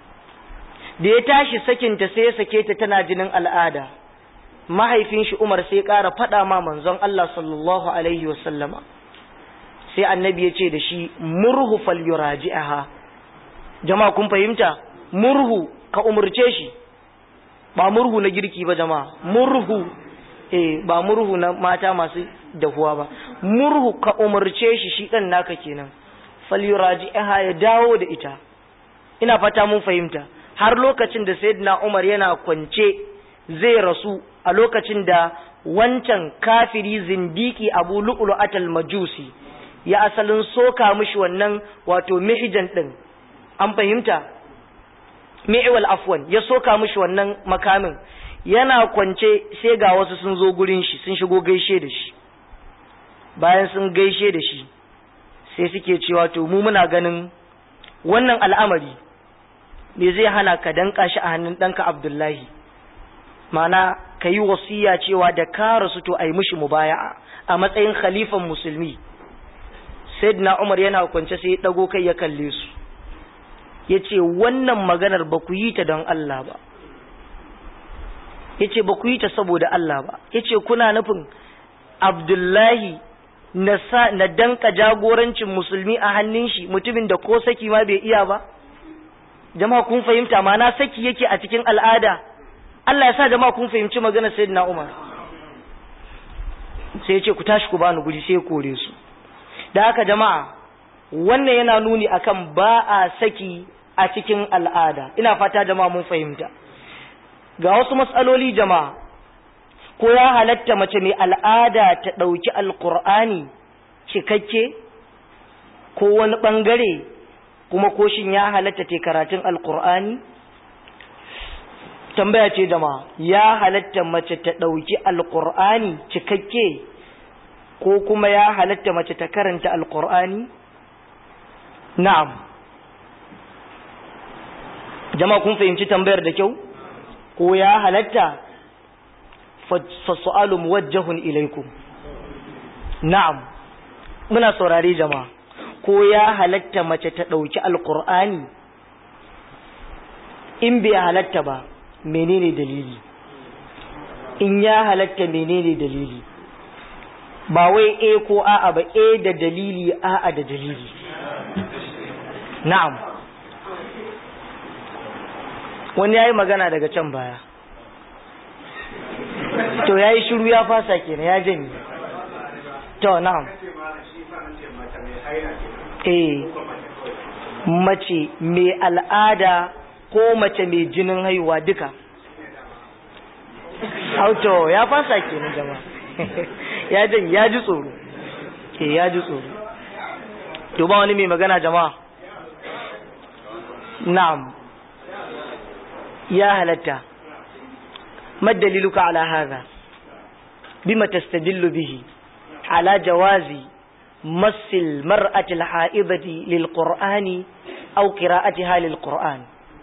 da ya tashi sakinta sai ya sake ta tana jinin al'ada mahaifin shi Umar sai ya ƙara faɗa ma manzon Allah sallallahu alaihi wasallama sai annabi ya ce da shi murhu fal yuraji'aha jama'a kun fahimta murhu ka umurce shi ba murhu na girki ba jama'a murhu eh ba murhu na mata masu dahuwa ba murhu ka umarce shi shi dan naka kenan falyuraji'aha ya dawo da ita ina fata mun fahimta har lokacin da sayyidina Umar yana kwance zai rasu a lokacin da wancan kafiri zindiki Abu Lu'lu'atal Majusi ya asalin soka mishi wannan wato mihijan din an fahimta mi'wal afwan ya soka mishi wannan makamin yana kwance sai ga wasu sun zo gurin shi sun shigo gaishe da shi bayan sun gaishe da shi sai suke cewa to mu muna ganin wannan al'amari me zai hana ka danka shi a hannun ɗanka Abdullahi mana ka yi wasiya cewa da ka rasu to a yi mishi mubaya'a a matsayin khalifan musulmi sayyidina Umar yana kwance sai ya dago kai ya kalle su ya ce wannan maganar ba ku yi ta don Allah ba ya ce ba ku yi ta saboda Allah ba ya ce kuna nufin Abdullahi na danka jagorancin musulmi a hannun shi mutumin da ko saki ma bai iya ba jama'a kun fahimta ma na saki yake a cikin al'ada Allah ya sa jama'a kun fahimci maganar sayyidina Umar sai ya ce ku tashi ku bani guri sai ya kore su da haka jama'a wannan yana nuni akan ba a saki a cikin al'ada ina fata jama'a mun fahimta ga wasu matsaloli jama'a ko ya halatta mace mai al'ada ta ɗauki alƙur'ani cikakke ko wani ɓangare kuma ko shin ya halatta ta karatun alƙur'ani tambaya ce jama'a ya halatta mace ta ɗauki alƙur'ani cikakke ko kuma ya halatta mace ta karanta alƙur'ani na'am jama'a kun fahimci tambayar da kyau ko ya halatta fasu'alu muwajjahun ilaikum na'am muna saurare jama'a ko ya halatta mace ta ɗauki alƙur'ani in bai halatta ba menene dalili in ya halatta menene dalili ba wai e ko a'a ba e da dalili a'a da dalili na'am wani ya yi magana daga can baya to ya yi shiru ya fasa kenan ya janye to na'am eh mace mai al'ada ko mace mai jinin haihuwa duka auto ya fasa kenan jama'a ya janye ya ji tsoro eh ya ji tsoro to ba wani mai magana jama'a na'am ya halatta ما دليلك على هذا بما تستدل به على جواز مس المرأة الحائضة للقرآن أو قراءتها للقرآن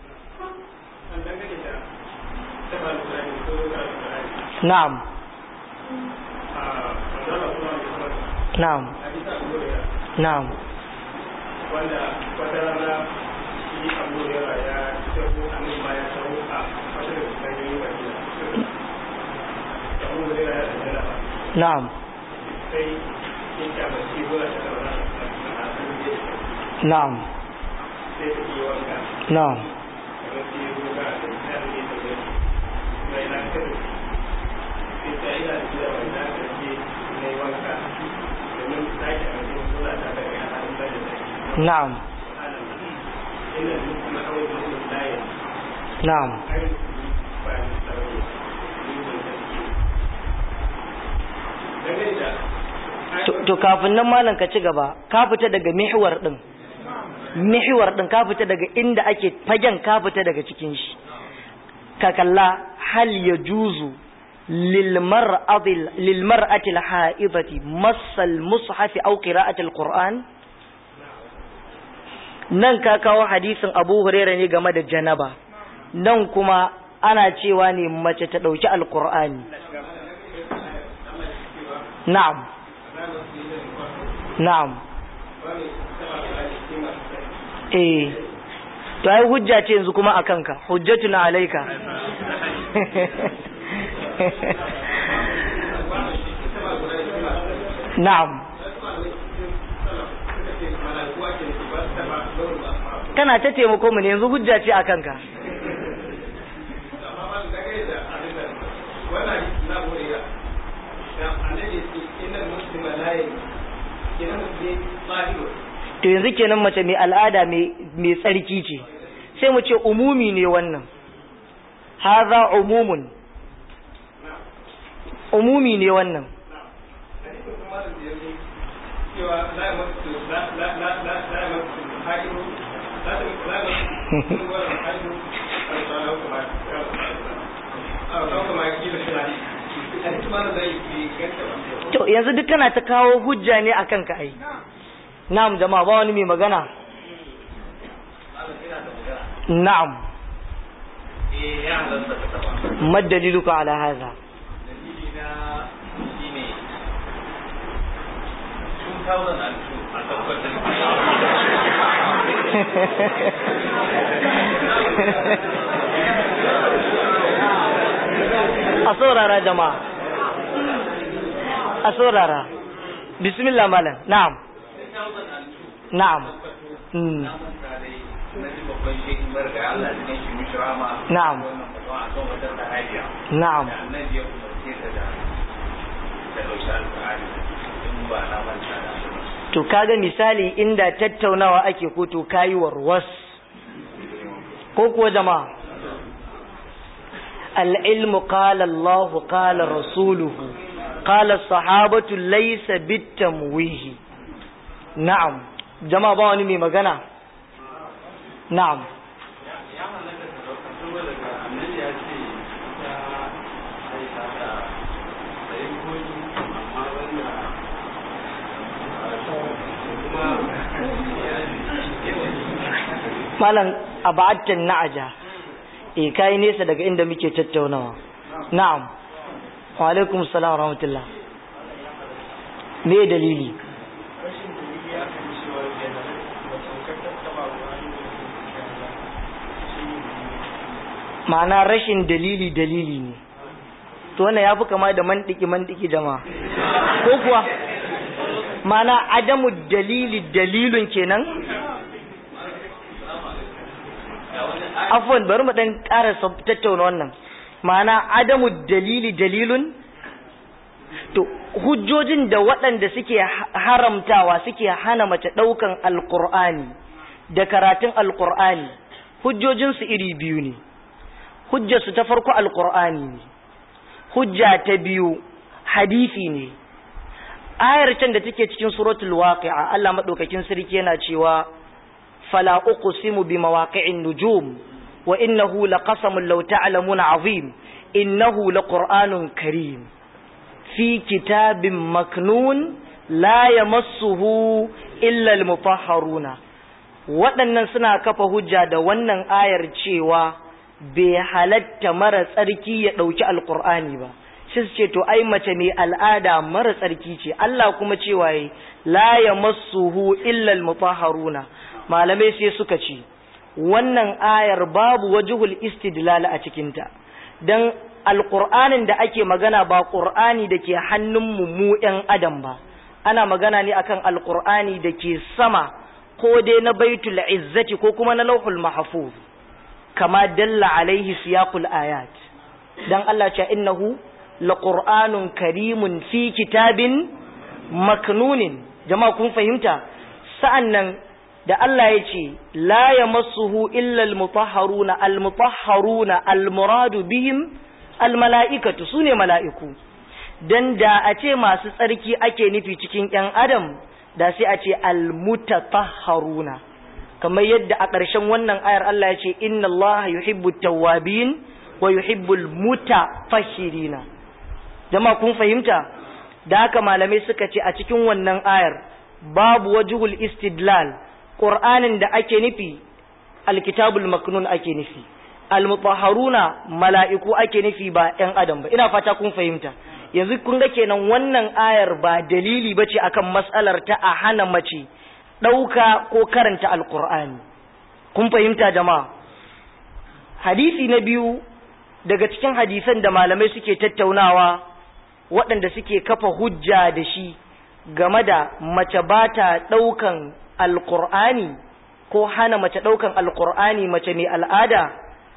نعم نعم نعم نعم نعم نعم نعم نعم to kafin nan malam ka ci gaba ka fita daga mihwar din mihwar din ka fita daga inda ake fagen ka fita daga cikin shi ka kalla hal yajuzu lil mar'ati lil mar'ati al ha'idati massal mushaf aw qira'ati al qur'an nan ka kawo hadisin Abu Hurairah ne game da janaba nan kuma ana cewa ne mace ta dauki alqur'ani na'am na'am eh to ai hujja ce yanzu kuma akan ka hujjatuna alayka na'am kana ta taimako mu ne yanzu hujja ce akan ka to yanzu kenan mace mai al'ada mai tsarki ce sai mu ce umumi ne wannan haza umumun umumi ne wannan to yanzu duk kana ta kawo hujja ne akan ka ai na'am jama'a ba wani mai magana na'am ما دليلك على هذا a saurara jama'a a saurara bismillah malam na'am na'am na'am na'am to kaga misali inda tattaunawa ake ko to kayi warwas ko kuwa jama'a العلم قال الله قال رسوله قال الصحابة ليس بالتمويه نعم جماعة بawani mai magana na'am malam abadtan na'aja eh kai nesa daga inda muke tattaunawa na'am wa alaikum assalam wa rahmatullah me dalili ma'ana rashin dalili dalili ne to wannan yafi kama da mantiki mantiki jama'a ko kuwa ma'ana adamu dalili dalilun kenan afwan bari mu dan ƙara tattauna wannan ma'ana adamu dalili dalilun to hujjojin da waɗanda suke haramtawa suke hana mace ɗaukan alƙur'ani da karatun alƙur'ani hujjojinsu iri biyu ne hujjarsu ta farko alƙur'ani ne hujja ta biyu hadisi ne ayar can da take cikin suratul waqi'a Allah madaukakin sarki yana cewa fala uqsimu bi mawaqi'in nujum wa innahu laqasamun law ta'lamuna azim innahu laqur'anun karim fi kitabin maknun la yamassuhu illa almutahharuna waɗannan suna kafa hujja da wannan ayar cewa bai halatta mara tsarki ya ɗauki alƙur'ani ba shi ce to ai mace mai al'ada mara tsarki ce Allah kuma cewa yi la yamassuhu illa almutahharuna malamai sai suka ce wannan ayar babu wajhul istidlal a cikinta dan alƙur'anin da ake magana ba ƙur'ani da ke hannunmu mu ‘yan adam ba ana magana ne akan alƙur'ani da ke sama ko dai na baitul izzati ko kuma na lauhul mahfuz kama dalla alaihi siyaqul ayat dan Allah ce innahu laqur'anun karimun fi kitabin maknunin jama'a kun fahimta sa'annan da Allah ya ce la yamassuhu illa almutahharuna almutahharuna almuradu bihim almala'ikatu su ne mala'iku, don da a ce masu tsarki ake nufi cikin ‘yan Adam, da sai a ce almutatahharuna kamar yadda a ƙarshen wannan ayar Allah ya ce, Inna Allah yuhibbu tawwabin wa yuhibbul mutatahhirina. Jama kun fahimta, da haka malamai suka ce a cikin wannan ayar babu wajhul istidlal, ƙur'anin da ake nufi, alkitabul maknun ake nufi. almutahharuna mala'iku ake nufi ba ‘yan adam ba, ina fata kun fahimta, yanzu kun ga kenan wannan ayar ba dalili ba ce akan matsalar ta a hana mace ɗauka ko karanta alƙur'ani. Kun fahimta jama'a? Hadisi na biyu daga cikin hadisan da malamai suke tattaunawa waɗanda suke kafa hujja da shi game da mace ba ta ɗaukan alƙur'ani ko hana mace ɗaukan alƙur'ani mace mai al'ada.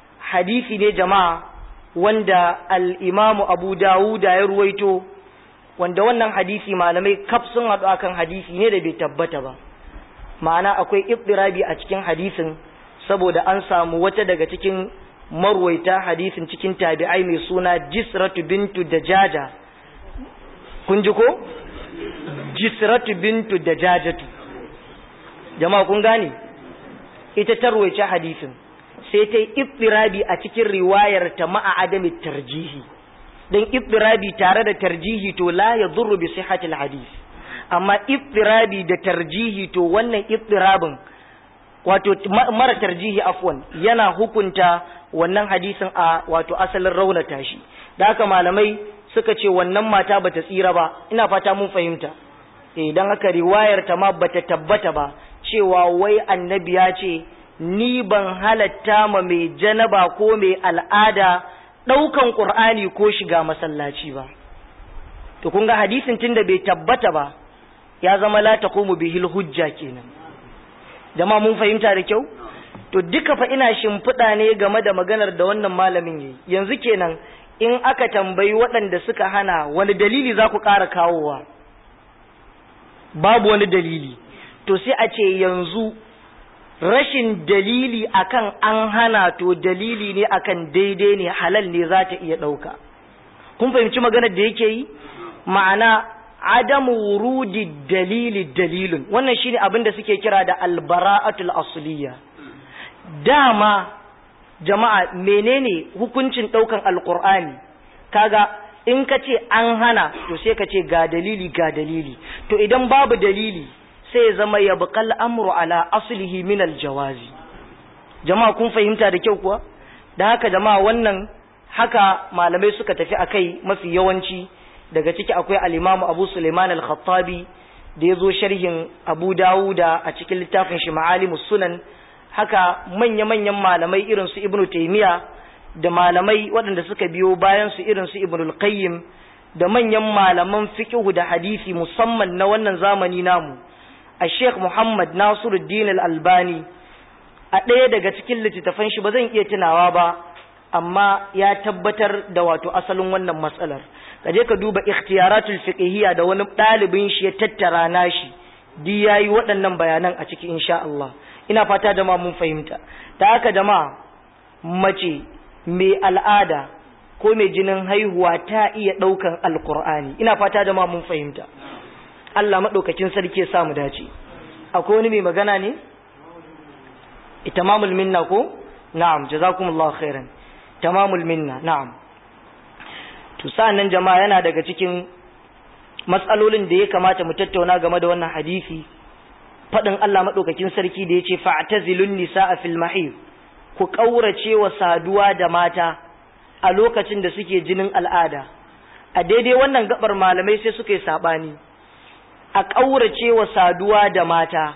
hadisi ne jama'a wanda al'imamu abu dawuda ya ruwaito wanda wannan hadisi malamai kaf sun haɗu akan hadisi ne da bai tabbata ba ma'ana akwai ittirabi a cikin hadisin saboda an samu wata daga cikin marwaita hadisin cikin tabi'ai mai suna jisratu bintu dajaja kun ji ko jisratu bintu dajajatu jama'a kun gane ita ta ruwaice hadisin sai ta yi ittirabi a cikin riwayar ta ma'a adami tarjihi dan ittirabi tare da tarjihi to la yadurru bi sihhatil hadis amma ittirabi da tarjihi to wannan ittirabin wato mara tarjihi afwan yana hukunta wannan hadisin a wato asalin raunata shi da haka malamai suka ce wannan mata bata tsira ba ina fata mun fahimta eh dan haka riwayar ta ma bata tabbata ba cewa wai annabi ya ce ni ban halatta ma mai janaba ko mai al'ada ɗaukan ƙur'ani ko shiga masallaci ba to kun ga hadisin tunda bai tabbata ba ya zama la taqumu bihil hujja kenan jama'a mun fahimta da kyau to duka fa ina shimfiɗa ne game da maganar da wannan malamin yayi yanzu kenan in aka tambayi waɗanda suka hana wani dalili za ku ƙara kawowa babu wani dalili to sai a ce yanzu rashin dalili akan an hana to dalili ne akan daidai ne halal ne za ta iya ɗauka kun fahimci maganar da yake yi ma'ana adamu wurudi dalili dalilin wannan shine abin da suke kira da albara'atul asliya dama jama'a menene hukuncin ɗaukan alkur'ani kaga in ka ce an hana to sai ka ce ga dalili ga dalili to idan babu dalili sai ya zama ya buƙal amru ala aslihi min aljawazi jama'a kun fahimta da kyau kuwa da haka jama'a wannan haka malamai suka tafi akai mafi yawanci daga ciki akwai al-imamu abu suleiman al-khattabi da ya zo sharhin abu dawuda a cikin littafin shi ma'alimus sunan haka manya-manyan malamai irin su ibnu taymiya da malamai waɗanda suka biyo bayan su irin su ibnu qayyim da manyan malaman fiqhu da hadisi musamman na wannan zamani namu a sheikh muhammad nasiruddin al-albani a ɗaya daga cikin littattafan shi ba zan iya tunawa ba amma ya tabbatar da wato asalin wannan matsalar ka je ka duba ikhtiyaratul fiqhiyya da wani ɗalibin shi ya tattara nashi di yayi waɗannan bayanan a ciki insha Allah ina fata jama'a mun fahimta ta haka jama'a mace mai al'ada ko mai jinin haihuwa ta iya ɗaukan alkur'ani ina fata jama'a mun fahimta Allah maɗaukakin sarki ya sa mu dace akwai wani mai magana ne tamamul minna ko na'am jazakumullahu khairan tamamul minna na'am to sa'annan jama'a yana daga cikin matsalolin da ya kamata mu tattauna game da wannan hadisi faɗin Allah maɗaukakin sarki da ya ce fa'tazilun nisa'a fil mahid ku ƙaurace wa saduwa da mata a lokacin da suke jinin al'ada a daidai wannan gabar malamai sai suka yi saɓani a ƙaurace wa saduwa da mata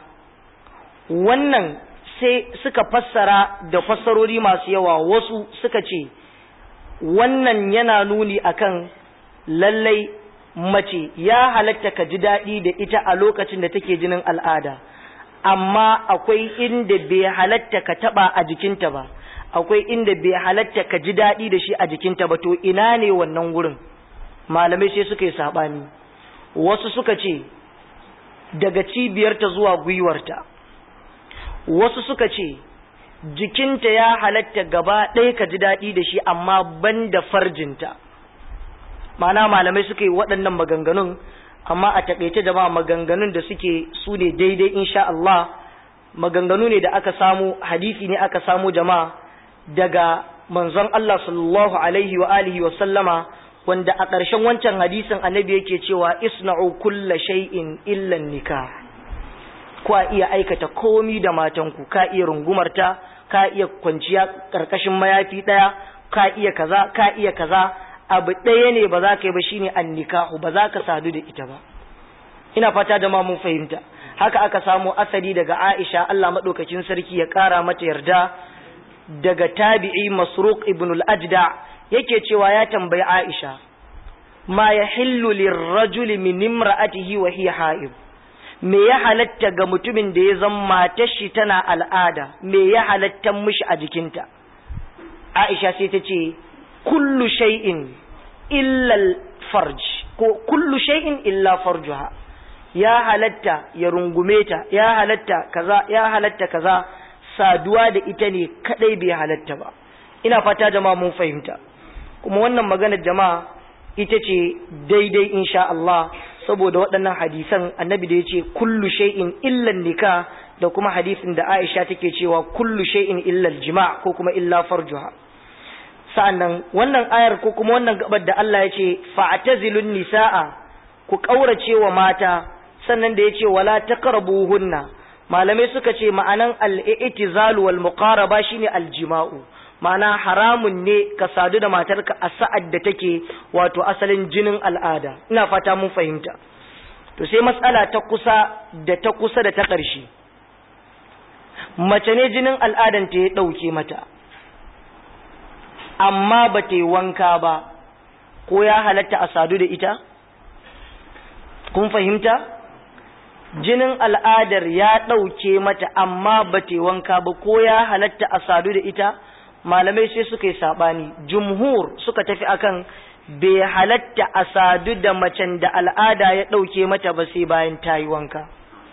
wannan sai suka fassara da fassarori masu yawa wasu suka ce wannan yana nuni akan lallai mace ya halatta ka ji daɗi da ita a lokacin da take jinin al'ada amma akwai inda bai halatta ka taɓa a jikinta ba akwai inda bai halatta ka ji daɗi da shi a jikinta ba to ina ne wannan wurin malamai sai suka yi saɓani wasu suka ce daga cibiyarta zuwa gwiwarta wasu suka ce jikinta ya halatta gaba ɗaya ka ji daɗi da shi amma ban da farjinta mana malamai suka yi waɗannan maganganun amma a taƙaice jama'a maganganun da suke su ne daidai insha Allah maganganu ne da aka samu hadisi ne aka samu jama'a daga manzon Allah sallallahu alaihi wa alihi wa sallama wanda a ƙarshen wancan hadisin annabi yake cewa isna'u kulla shay'in illa nikah ku iya aikata komi da matanku ka iya rungumarta ka iya kwanciya ƙarƙashin mayafi ɗaya ka iya kaza ka iya kaza abu ɗaya ne ba za ka yi ba shine annikahu ba za ka sadu da ita ba ina fata da ma mun fahimta haka aka samu asali daga Aisha Allah madaukakin sarki ya ƙara mata yarda daga tabi'i Masruq ibn al-Ajda yake cewa ya tambayi Aisha ma yahillu lirrajuli min imra'atihi wa hiya ha'id me ya halatta ga mutumin da ya zama matar shi tana al'ada me ya halatta mishi a jikinta Aisha sai ta ce kullu shay'in illa farj ko kullu shay'in illa farjuha ya halatta ya rungume ta ya halatta kaza ya halatta kaza saduwa da ita ne kadai bai halatta ba ina fata jama'a mun fahimta kuma wannan magana jama'a ita ce daidai insha Allah saboda waɗannan hadisan annabi da ya ce kullu shay'in illa nikah da kuma hadisin da Aisha take cewa kullu shay'in illa jima' ko kuma illa farjuha sa'annan wannan ayar ko kuma wannan gabar da Allah ya ce fa'tazilun nisaa ku kaurace wa mata sannan da ya ce wala taqrabuhunna malamai suka ce ma'anan al-i'tizal wal muqaraba shine al-jima'u ma'ana haramun ne ka sadu da matarka a sa'ad da take wato asalin jinin al'ada ina fata mun fahimta to sai matsala ta kusa da ta kusa da ta ƙarshe mace ne jinin al'adan ta ya ɗauke mata amma ba ta yi wanka ba ko ya halatta a sadu da ita kun fahimta jinin al'adar ya ɗauke mata amma ba ta yi wanka ba ko ya halatta a sadu da ita malamai sai suka yi saɓani jumhur suka tafi akan bai halatta a sadu da macen da al'ada ya ɗauke mata ba sai bayan ta yi wanka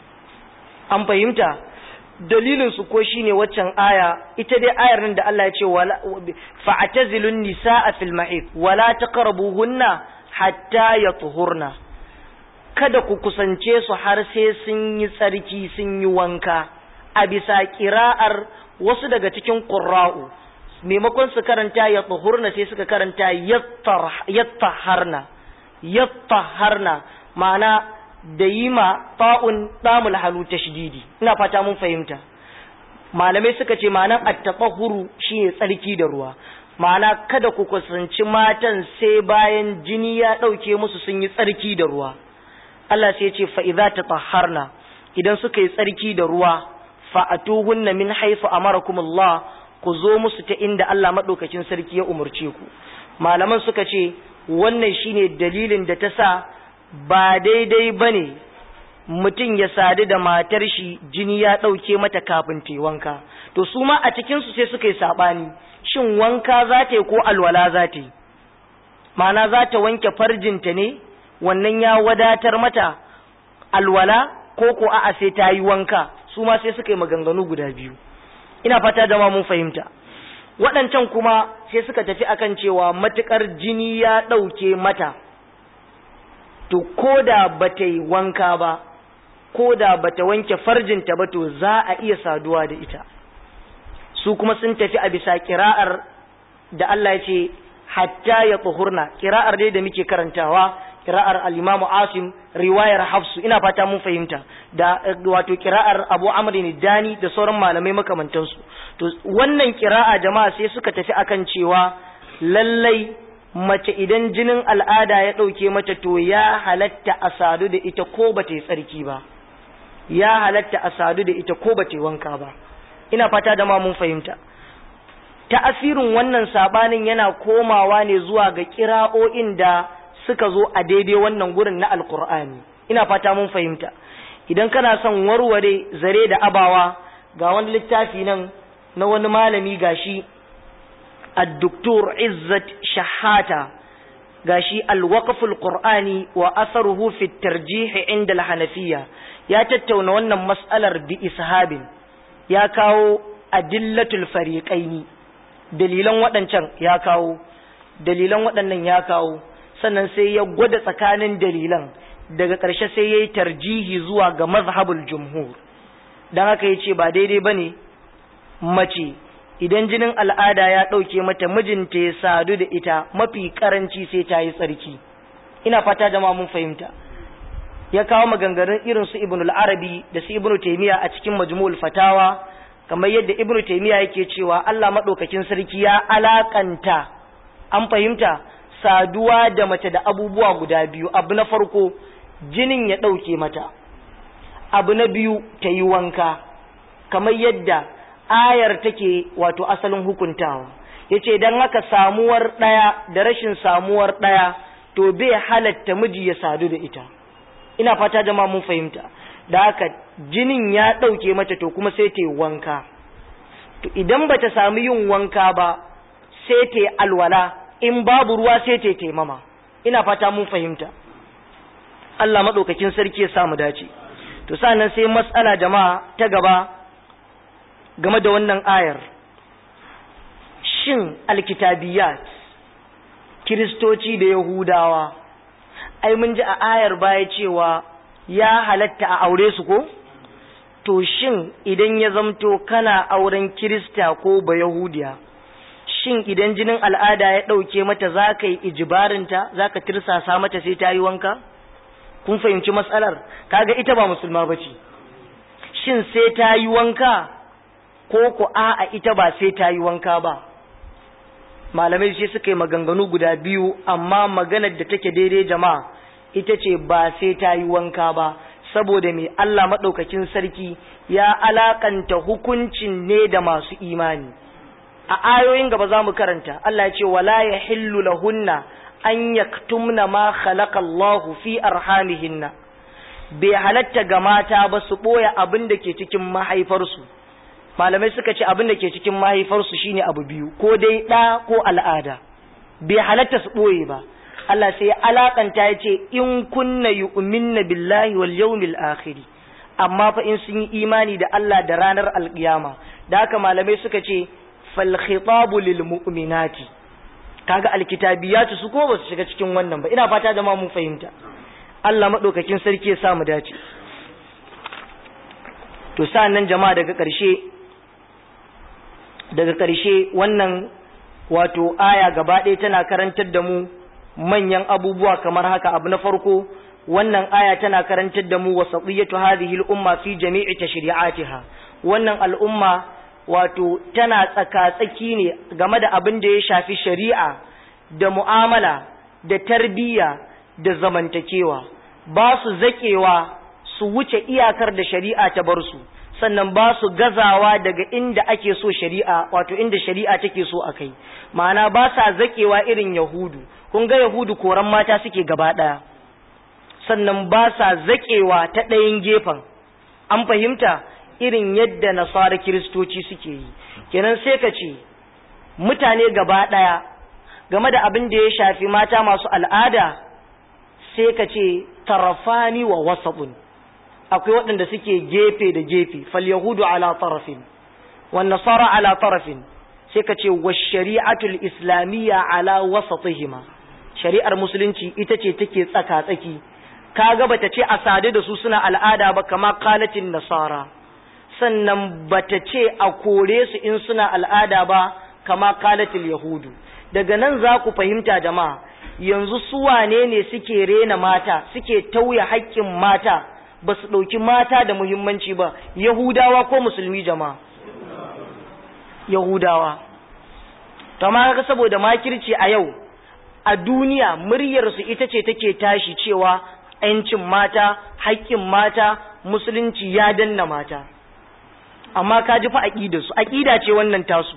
an fahimta dalilin su ko shine waccan aya ita dai ayar nan da Allah ya ce wala fa'tazilun nisaa fil mahid wala taqrabuhunna hatta yatuhurna kada ku kusance su har sai sun yi tsarki sun yi wanka a bisa kira'ar wasu daga cikin qurra'u maimakon su karanta ya tsuhurna sai suka karanta yattaharna yattaharna ma'ana da yi ma ta'un ɗamul halu tashdidi ina fata mun fahimta malamai suka ce ma'anan attaqahuru shine tsarki da ruwa ma'ana kada ku kusanci matan sai bayan jini ya ɗauke musu sun yi tsarki da ruwa Allah sai ya ce fa idza tatahharna idan suka yi tsarki da ruwa fa atuhunna min haythu amarakumullah ku zo musu ta inda Allah maɗaukacin sarki ya umarce ku malaman suka ce wannan shine dalilin da ta sa ba daidai ba ne mutum ya sadu da matar shi jini ya ɗauke mata kafin ta wanka to su ma a cikinsu sai suka yi saɓani shin wanka za ta yi ko alwala za ta yi ma'ana za ta wanke farjinta ne wannan ya wadatar mata alwala ko ko a'a sai ta yi wanka su ma sai suka yi maganganu guda biyu ina fata da mun fahimta waɗancan kuma sai suka tafi akan cewa matuƙar jini ya ɗauke mata to ko da ba ta yi wanka ba ko da ba ta wanke farjinta ba to za a iya saduwa da ita su kuma sun tafi a bisa kira'ar da Allah ya ce hatta ya tsohurna kira'ar dai da muke karantawa kira'ar al-Imam Asim riwayar Hafsu ina fata mun fahimta da wato kira'ar Abu Amr Dani da sauran malamai makamantansu to wannan kira'a jama'a sai suka tafi akan cewa lallai mace idan jinin al'ada ya ɗauke mata to ya halatta a sadu da ita ko ba ta yi tsarki ba ya halatta a sadu da ita ko ba ta yi wanka ba ina fata da ma mun fahimta ta'asirin wannan sabanin yana komawa ne zuwa ga kira'o'in da suka zo a daidai wannan gurin na alkur'ani ina fata mun fahimta idan kana son warware zare da abawa ga wani littafi nan na wani malami gashi الدكتور عزت شحاتة gashi الوقف القرآني وأثره في الترجيح عند الحنفية ya tattauna wannan mas'alar bi ishabin ya kawo adillatul fariqaini dalilan waɗancan ya kawo dalilan waɗannan ya kawo sannan sai ya gwada tsakanin dalilan daga ƙarshe sai ya yi tarjihi zuwa ga mazhabul jumhur don haka ya ce ba daidai ba ne mace idan jinin al'ada ya ɗauke mata mijinta ya sadu da ita mafi ƙaranci sai ta yi tsarki ina fata da mun fahimta ya kawo maganganun irin su ibn al-arabi da su ibn taymiya a cikin majmu'ul fatawa kamar yadda ibn taymiya yake cewa Allah madaukakin sarki ya alakanta an fahimta saduwa da mace da abubuwa guda biyu abu na farko jinin ya ɗauke mata abu na biyu ta yi wanka kamar yadda ayar take wato asalin hukuntawa yace dan haka samuwar ɗaya da rashin samuwar ɗaya to bai halatta miji ya sadu da ita ina fata jama'a mun fahimta da haka jinin ya ɗauke mata to kuma sai ta yi wanka to idan bata samu yin wanka ba sai ta yi alwala in babu ruwa sai ta taimama ina fata mun fahimta Allah madaukakin sarki ya samu dace to sannan sai matsala jama'a ta gaba game da wannan ayar shin alkitabiyat kiristoci da yahudawa ai mun ji a ayar baya cewa ya halatta a aure su ko to shin idan ya zamto kana auren kirista ko ba yahudiya shin idan jinin al'ada ya ɗauke mata za ka yi ijibarinta za ka tirsasa mata sai ta yi wanka kun fahimci matsalar kaga ita ba musulma ba ce shin sai ta yi wanka ko ku a'a ita ba sai ta yi wanka ba malamai sai suka yi maganganu guda biyu amma maganar da take daidai jama'a ita ce ba sai ta yi wanka ba saboda mai Allah maɗaukakin sarki ya alakanta hukuncin ne da masu imani a ayoyin gaba za mu karanta Allah ya ce wala ya hillu lahunna an yaktumna ma khalaqa Allahu fi arhamihinna bai halatta ga mata ba su ɓoye abin da ke cikin mahaifarsu malamai suka ce abin da ke cikin mahaifarsu shine abu biyu ko dai ɗa ko al'ada bai halatta su ɓoye ba Allah sai alakanta ya ce in kunna yu'minna billahi wal yawmil akhir amma fa in sun yi imani da Allah da ranar alkiyama da haka malamai suka ce fal khitabu lil mu'minati kaga alkitabiyatu su ko ba su shiga cikin wannan ba ina fata jama'a mun fahimta Allah madaukakin sarki ya sa mu dace to sa'annan jama'a daga ƙarshe daga ƙarshe wannan wato aya gaba ɗaya tana karantar da mu manyan abubuwa kamar haka abu na farko wannan aya tana karantar da mu wasatiyatu hadhihi al-umma fi jami'i tashri'atiha wannan al'umma wato tana tsaka-tsaki ne game da abin da ya shafi shari'a da mu'amala da tarbiyya da zamantakewa ba su zakewa su wuce iyakar da shari'a ta bar su sannan ba su gazawa daga inda ake so shari'a wato inda shari'a take so a kai ma'ana ba sa zakewa irin yahudu kun ga yahudu koran mata suke gaba ɗaya sannan ba sa zakewa ta ɗayan gefen an fahimta irin yadda nasara kiristoci suke yi kenan sai ka ce mutane gaba ɗaya game da abin da ya shafi mata masu al'ada sai ka ce tarafani wa wasaɓun akwai waɗanda suke gefe da gefe fal yahudu ala tarafin wan nasara ala tarafin sai ka ce wa shari'atul islamiyya ala wasatihima shari'ar musulunci ita ce take tsaka tsaki kaga bata ce a sadu da su suna al'ada ba kama qalatin nasara sannan bata ce a kore su in suna al'ada ba kama qalatil yahudu daga nan za ku fahimta jama'a yanzu su wane ne suke rena mata suke tauye haƙƙin mata ba su ɗauki mata da muhimmanci ba yahudawa ko musulmi jama'a yahudawa amma kaga saboda makirci a yau a duniya muryarsu ita ce take tashi cewa ‘yancin mata haƙƙin mata musulunci ya danna mata amma ka ji fa aƙidarsu aƙida ce wannan tasu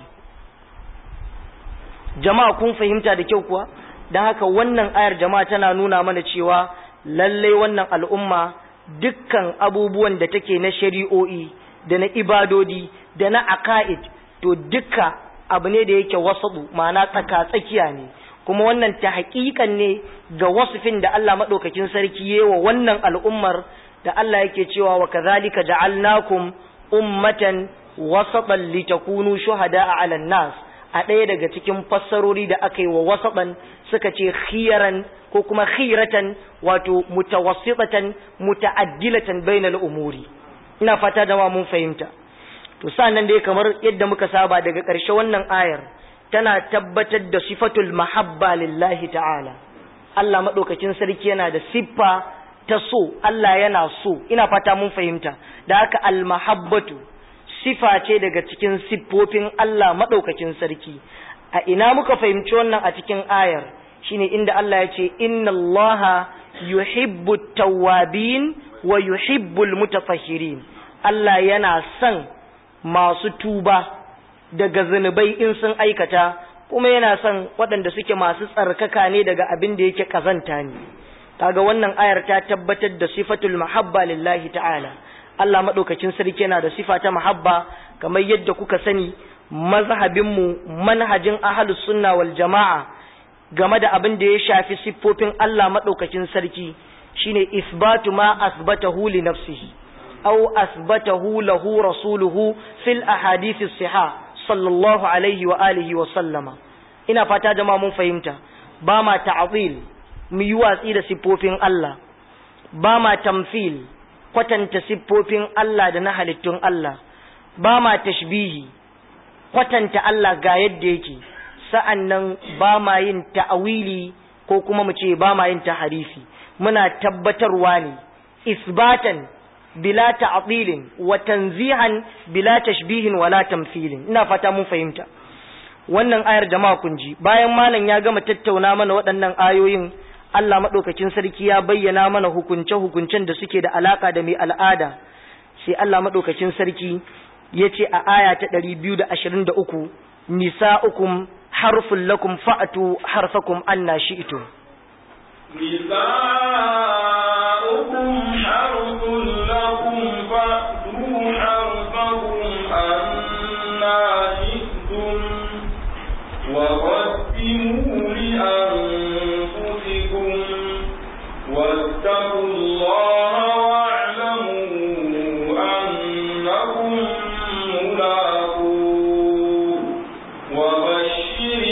jama'a kun fahimta da kyau kuwa don haka wannan ayar jama'a tana nuna mana cewa lallai wannan al'umma dukkan abubuwan da take na shari'o'i da na ibadodi da na aka'id to duka abu ne da yake wasaɗu ma'ana tsaka-tsakiya ne kuma wannan ta haƙiƙan ne ga wasufin da Allah maɗaukakin sarki yi wa wannan al'ummar da Allah yake cewa wa kazalika ja'alnakum ummatan wasatan litakunu shuhada'a 'alan nas a ɗaya daga cikin fassarori da aka yi wa wasaɓan suka ce khiyaran ko kuma khiratan wato mutawassitatan muta'addilatan bainal umuri ina fata da mun fahimta to sannan dai kamar yadda muka saba daga ƙarshe wannan ayar tana tabbatar da sifatul mahabba lillahi ta'ala Allah madaukakin sarki yana da siffa ta so Allah yana so ina fata mun fahimta da haka al mahabbatu sifa ce daga cikin siffofin Allah maɗaukakin sarki a ina muka fahimci wannan a cikin ayar shine inda Allah ya ce inna Allah yuhibbu tawwabin wa yuhibbul mutatahhirin Allah yana son masu tuba daga zunubai in sun aikata kuma yana son waɗanda suke masu tsarkaka ne daga abin da yake kazanta ne kaga wannan ayar ta tabbatar da sifatul mahabba lillahi ta'ala Allah maɗaukacin sarki yana da sifa ta mahabba kamar yadda kuka sani mazhabinmu manhajin ahlus sunna wal jama'a game da abin da ya shafi siffofin Allah maɗaukacin sarki shine isbatu ma asbatahu li nafsihi aw asbatahu lahu rasuluhu fil ahadith as-sihah sallallahu alaihi wa alihi wa sallama ina fata jama'a mun fahimta ba ma ta'dil mu yi watsi da siffofin Allah ba ma tamfil kwatanta siffofin Allah da na halittun Allah ba ma tashbihi kwatanta Allah ga yadda yake sa'annan ba ma yin ta'awili ko kuma mu ce ba ma yin taharifi muna tabbatarwa ne isbatan bila ta'dilin wa tanzihan bila tashbihin wala tamthilin ina fata mun fahimta wannan ayar jama'a kun ji bayan malam ya gama tattauna mana waɗannan ayoyin Allah madaukakin sarki ya bayyana mana hukunce hukuncen da suke da alaka da mai al'ada sai Allah madaukakin sarki ya ce a aya ta 223 nisa'ukum harfun lakum fa'atu harfakum anna shi'tum نساؤكم حرث لكم فأتوا حرثكم أنا شئتم وقدموا لأنفسكم واتقوا الله واعلموا أنكم ملاقوه وبشر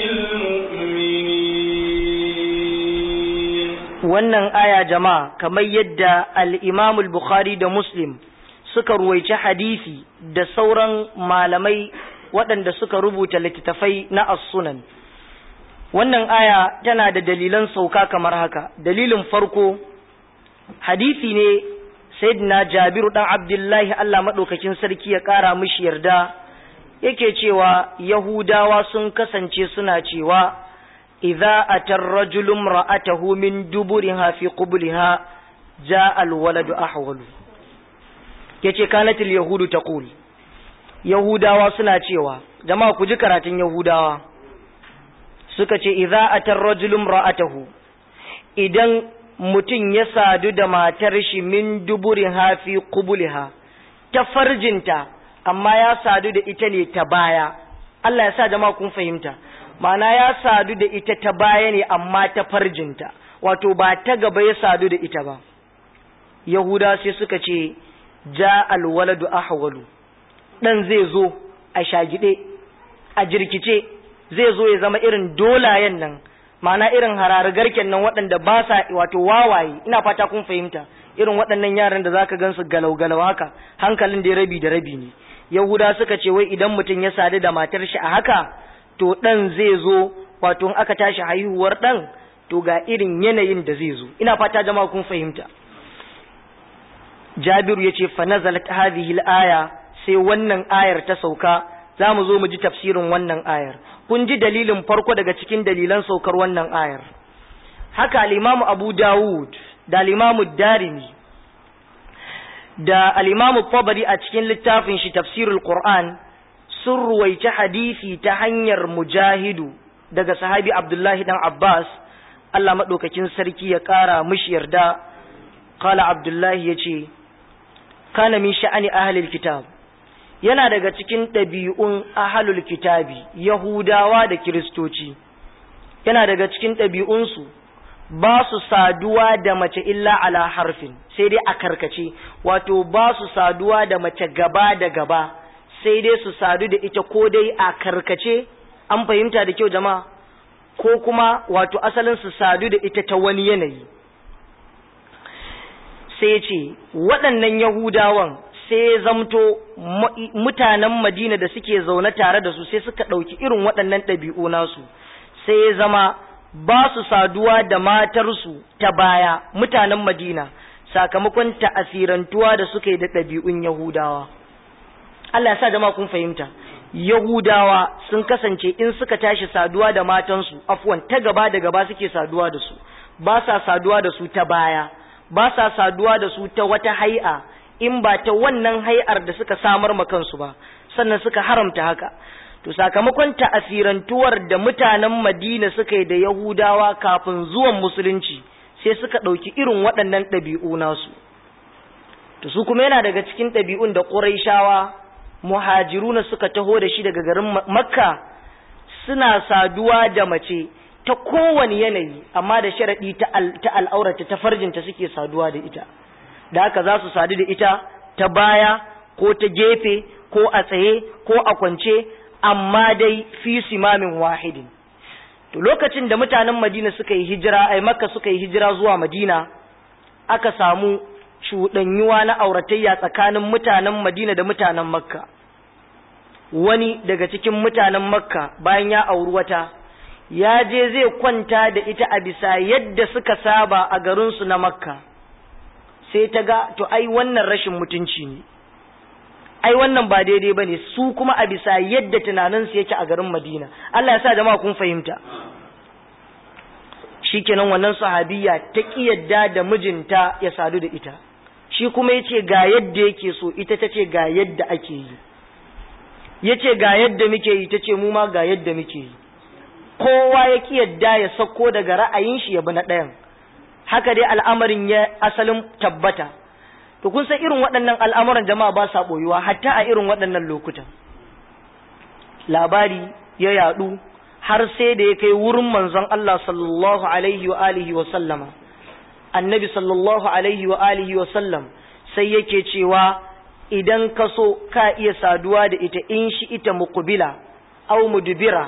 المؤمنين wannan aya jama'a kamar yadda al-Imam al-Bukhari da Muslim suka ruwaici hadisi da sauran malamai waɗanda suka rubuta littattafai na as-sunan wannan aya tana da dalilan sauka kamar haka dalilin farko hadisi ne sayyidina Jabiru dan Abdullahi Allah madaukakin sarki ya kara mishi yarda yake cewa Yahudawa sun kasance suna cewa idza atar rajulun ra'atahu min duburiha fi qubliha jaa alwaladu ahwalu yace kanatil yahudu taqul yahudawa suna cewa jama'a ku ji karatun yahudawa suka ce idza atar rajulun ra'atahu idan mutum ya sadu da matar shi min duburiha fi qubliha ta farjinta amma ya sadu da ita ne ta baya Allah ya sa jama'a kun fahimta ma'ana ya sadu da ita ta baya ne amma ta farjinta wato ba ta gaba ya sadu da ita ba yahuda sai suka ce ja alwaladu ahwalu dan zai zo a shagide a jirkice zai zo ya zama irin dolayen nan ma'ana irin harargarken nan waɗanda ba sa wato wawaye ina fata kun fahimta irin waɗannan yaran da zaka gansu galau galau haka hankalin da rabi da rabi ne yahuda suka ce wai idan mutum ya sadu da matar shi a haka to ɗan zai zo wato in aka tashi haihuwar ɗan to ga irin yanayin da zai zo ina fata jama'a kun fahimta jabiru ya ce fa nazalat hadhihi al-aya sai wannan ayar ta sauka za mu zo mu ji tafsirin wannan ayar kun ji dalilin farko daga cikin dalilan saukar wannan ayar haka al-imamu abu dawud da al-imamu darimi da al-imamu tabari a cikin littafin shi tafsirul qur'an sun ruwaici hadisi ta hanyar mujahidu daga sahabi abdullahi dan abbas allah maɗaukakin sarki ya ƙara mishi yarda kala abdullahi ya ce kana min sha'ani ahalil kitab yana daga cikin ɗabi'un ahalul kitabi yahudawa da kiristoci yana daga cikin ɗabi'unsu ba su saduwa da mace illa ala harfin sai dai a karkace wato ba su saduwa da mace gaba da gaba sai dai su sadu da ita ko dai a karkace an fahimta da kyau jama'a ko kuma wato asalin su sadu da ita ta wani yanayi sai ce waɗannan yahudawan sai zamto mutanen madina da suke zaune tare da su sai suka ɗauki irin waɗannan ɗabi'u nasu sai zama ba su saduwa da matarsu ta baya mutanen madina sakamakon ta'asirantuwa da suka yi da ɗabi'un yahudawa Allah ya sa jama'a kun fahimta Yahudawa sun kasance in suka tashi saduwa da matansu afwan ta gaba da gaba suke saduwa da su ba sa saduwa da su ta baya ba sa saduwa da su ta wata hai'a in ba ta wannan hai'ar da suka samar ma kansu ba sannan suka haramta haka to sakamakon ta'asirantuwar da mutanen Madina suka yi da Yahudawa kafin zuwan musulunci sai suka ɗauki irin waɗannan ɗabi'u nasu to su kuma yana daga cikin ɗabi'un da Qurayshawa muhajiruna suka taho da shi daga garin makka suna saduwa da mace ta kowane yanayi amma da sharaɗi ta al'aurata ta farjinta suke saduwa da ita da haka za su sadu da ita ta baya ko ta gefe ko a tsaye ko a kwance amma dai fi simamin wahidin to lokacin da mutanen madina suka yi hijira ai makka suka yi hijira zuwa madina aka samu cuɗanyuwa na auratayya tsakanin mutanen madina da mutanen makka wani daga cikin mutanen makka bayan ya auri wata ya je zai kwanta da ita a bisa yadda suka saba a garinsu na makka sai ta ga to ai wannan rashin mutunci ne ai wannan ba daidai ba ne su kuma a bisa yadda tunaninsu yake a garin madina Allah ya sa jama'a kun fahimta shikenan wannan sahabiya ta yadda da mijinta ya sadu da ita shi kuma yace ga yadda yake so ita ta ce ga yadda ake yi yace ga yadda muke yi tace mu ma ga yadda muke yi kowa ya yadda ya sako daga ra'ayin shi ya bi na ɗayan haka dai al'amarin ya asalin tabbata to kun san irin waɗannan al'amuran jama'a ba sa ɓoyuwa hatta a irin waɗannan lokutan labari ya yaɗu har sai da ya kai wurin manzon Allah sallallahu alaihi wa alihi wa sallama annabi sallallahu alaihi wa alihi wa sallam sai yake cewa idan ka so ka iya saduwa da ita in shi ita muqbila aw mudbira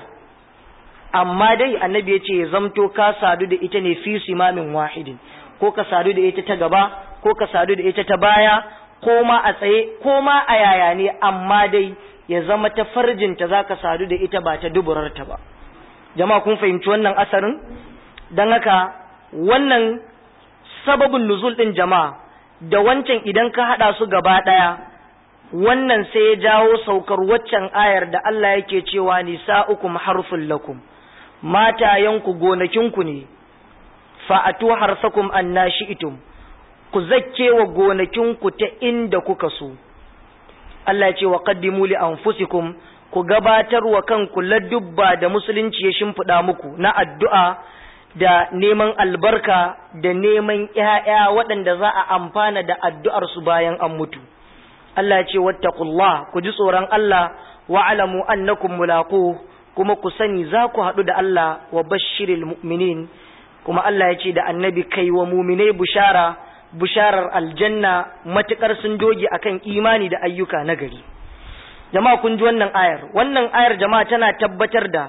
amma dai annabi ya ce ya zamto ka sadu da ita ne fi simamin wahidin ko ka sadu da ita ta gaba ko ka sadu da ita ta baya ko ma a tsaye ko ma a yaya ne amma dai ya zama ta farjinta za ka sadu da ita ba ta duburarta ba jama'a kun fahimci wannan asarin don haka wannan sababin nuzul ɗin jama'a da wancan idan ka haɗa su gaba ɗaya wannan sai ya jawo saukar waccan ayar da Allah yake cewa nisa'ukum harfun lakum matayanku gonakinku ne fa'atu harsakum annashi'tum ku zakke wa gonakinku ta inda kuka so Allah ya ce wa qaddimu li anfusikum ku gabatar wa kanku ladubba da musulunci ya shimfiɗa muku na addu'a da neman albarka da neman ‘ya'ya waɗanda za a amfana da addu'arsu bayan an mutu. Allah ya ce, Wattakullah, ku ji tsoron Allah, wa'alamu annakum mulaku, kuma ku sani za ku haɗu da Allah wa bashiril mu'minin, kuma Allah ya ce da annabi kai wa muminai bushara, busharar aljanna matuƙar sun doge akan imani da ayyuka na gari. Jama'a kun ji wannan ayar, wannan ayar jama'a tana tabbatar da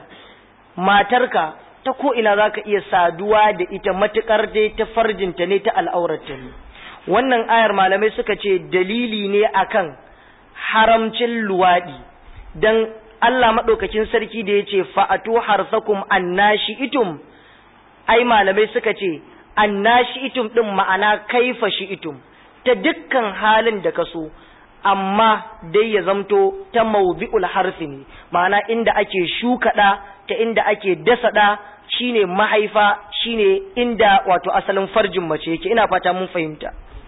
matarka ta ko ina za ka iya saduwa da ita matuƙar dai ta farjinta ne ta al'aurarta ne wannan ayar malamai suka ce dalili ne akan haramcin luwaɗi don Allah maɗaukakin sarki da ya ce fa'atu harsakum annashi itum ai malamai suka ce annashi itum ɗin ma'ana kaifa shi itum ta dukkan halin da ka so amma dai ya zamto ta mawdi'ul harfi ne ma'ana inda ake shuka ɗa ta inda ake dasa ɗa shine mahaifa shine inda wato asalin farjin mace yake ina fata mun fahimta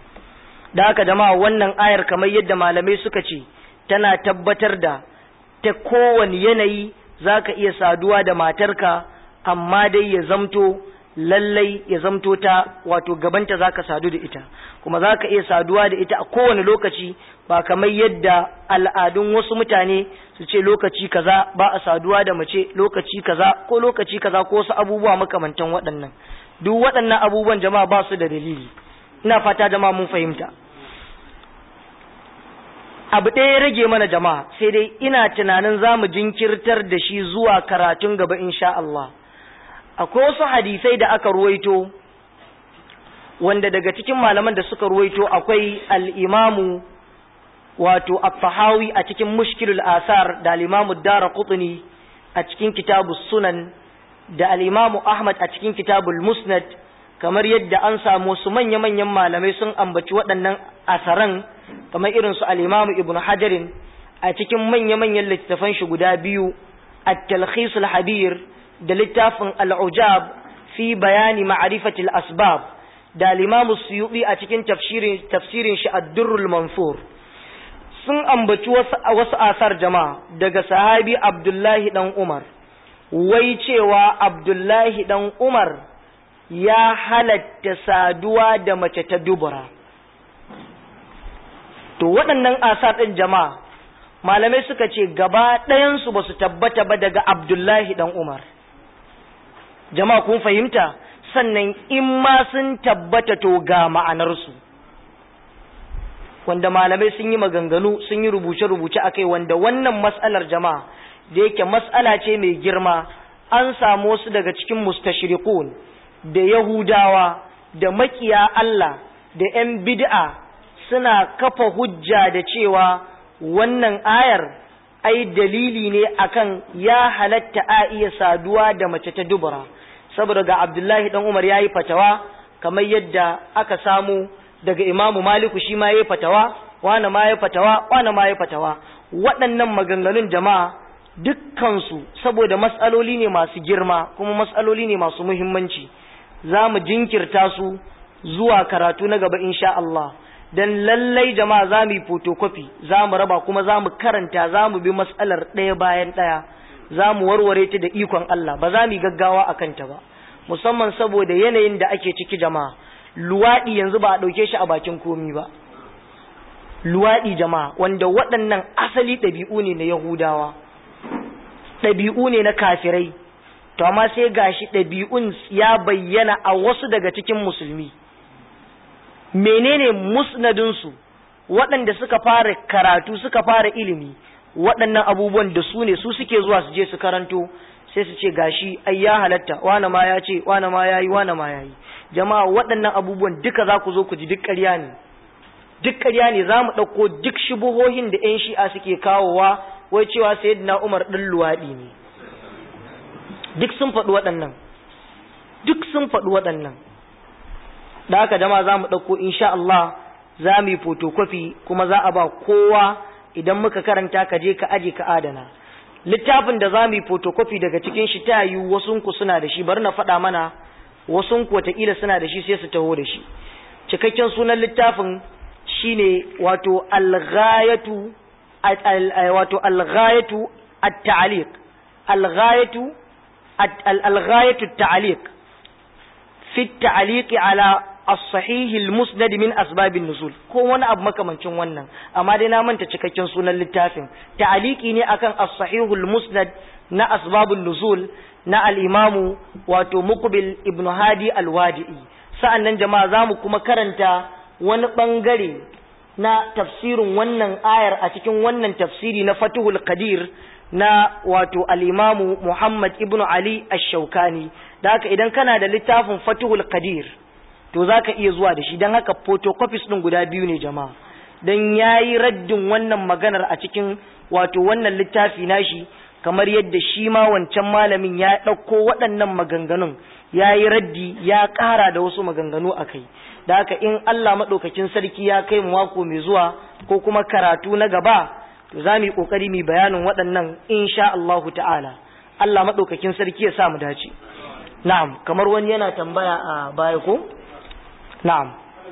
da haka jama'a wannan ayar kamar yadda malamai suka ce tana tabbatar da ta kowane yanayi zaka iya saduwa da matarka amma dai ya zamto lallai ya zamto ta wato gabanta zaka sadu da ita kuma zaka iya saduwa da ita a kowane lokaci ba kamar yadda al'adun wasu mutane su ce lokaci kaza ba a saduwa da mace lokaci kaza ko lokaci kaza ko wasu abubuwa makamantan waɗannan duk waɗannan abubuwan jama'a ba su da dalili ina fata jama'a mun fahimta abu ɗaya ya rage mana jama'a sai dai ina tunanin za mu jinkirtar da shi zuwa karatun gaba insha Allah akwai wasu hadisai da aka ruwaito wanda daga cikin malaman da suka ruwaito akwai al'imamu wato at-tahawi a cikin mushkilul asar da al-imamu dara qutni a cikin kitabu sunan da al-imamu ahmad a cikin kitabul musnad kamar yadda an samu su manya-manyan malamai sun ambaci waɗannan asaran kamar irin su al-imamu ibnu hajarin a cikin manya-manyan littattafan shi guda biyu at-talkhisul habir da littafin al'ujab fi bayani ma'arifatil asbab da limamu suyuɗi a cikin tafsirin shi addurrul mansur sun ambaci wasu asar jama'a daga sahabi abdullahi ɗan umar wai cewa abdullahi ɗan umar ya halatta saduwa da mace ta dubura to waɗannan asar ɗin jama'a malamai suka ce gaba ɗayansu ba su tabbata ba daga abdullahi ɗan umar jama'a kun fahimta sannan in ma sun tabbata to ga ma'anarsu wanda malamai sun yi maganganu sun yi rubuce-rubuce a kai wanda wannan matsalar jama'a da yake matsala ce mai girma an samu wasu daga cikin mustashirikun da yahudawa da makiya Allah da 'yan bid'a suna kafa hujja da cewa wannan ayar ai dalili ne akan ya halatta a iya saduwa da mace ta dubura saboda ga Abdullahi dan Umar yayi fatawa kamar yadda aka samu daga Imamu Maliku shi ma yayi fatawa wani ma yayi fatawa wani ma yayi fatawa waɗannan maganganun jama'a dukkansu saboda matsaloli ne masu girma kuma matsaloli ne masu muhimmanci za mu jinkirta su zuwa karatu na gaba insha Allah dan lallai jama'a za mu yi photocopy za mu raba kuma za mu karanta za mu bi matsalar ɗaya bayan ɗaya za mu warware ta da ikon Allah ba za mu yi gaggawa a kanta ba musamman saboda yanayin da ake ciki jama'a luwaɗi yanzu ba a ɗauke shi a bakin komi ba luwaɗi jama'a wanda waɗannan asali ɗabi'u ne na yahudawa ɗabi'u ne na kafirai to amma sai gashi ɗabi'un ya bayyana a wasu daga cikin musulmi menene musnadinsu waɗanda suka fara karatu suka fara ilimi waɗannan abubuwan da su ne su suke zuwa su je su karanto sai su ce gashi ai ya halatta wane ma ya ce wane ma ya yi wane ma ya yi jama'a waɗannan abubuwan duka za ku zo ku ji duk ƙarya ne duk ƙarya ne za mu ɗauko duk shubuhohin da 'yan shi'a suke kawowa wai cewa sayyidina umar ɗin luwaɗi ne duk sun faɗi waɗannan duk sun faɗi waɗannan da haka jama'a za mu ɗauko insha Allah za mu yi photocopy kuma za a ba kowa idan muka karanta ka je ka aje ka adana littafin da za mu yi photocopy daga cikin shi ta yi wasunku suna da shi bari na faɗa mana wasunku wataƙila suna da shi sai su taho da shi cikakken sunan littafin shine wato alghayatu wato alghayatu at-ta'liq alghayatu alghayatu at-ta'liq fi at-ta'liq ala as-sahih al-musnad min asbab an-nuzul ko wani abu makamancin wannan amma dai na manta cikakken sunan littafin ta'liqi ne akan as-sahih al-musnad na asbab an-nuzul na al-imamu wato muqbil ibn hadi al-wadi'i sa'annan jama'a zamu kuma karanta wani bangare na tafsirin wannan ayar a cikin wannan tafsiri na Fatuhul Qadir na wato al-Imamu Muhammad ibn Ali Ash-Shawkani da haka idan kana da littafin Fatuhul Qadir to zaka iya zuwa da shi dan haka photocopies din guda biyu ne jama'a dan yayi raddin wannan maganar a cikin wato wannan littafi nashi kamar yadda shi ma wancan malamin ya ɗauko waɗannan maganganun ya yi raddi ya ƙara da wasu maganganu a kai da haka in Allah maɗaukakin sarki ya kai mu mako mai zuwa ko kuma karatu na gaba to za mu yi ƙoƙari mu bayanin waɗannan insha Allahu ta'ala Allah maɗaukakin sarki ya sa mu dace na'am kamar wani yana tambaya a baya ko na'am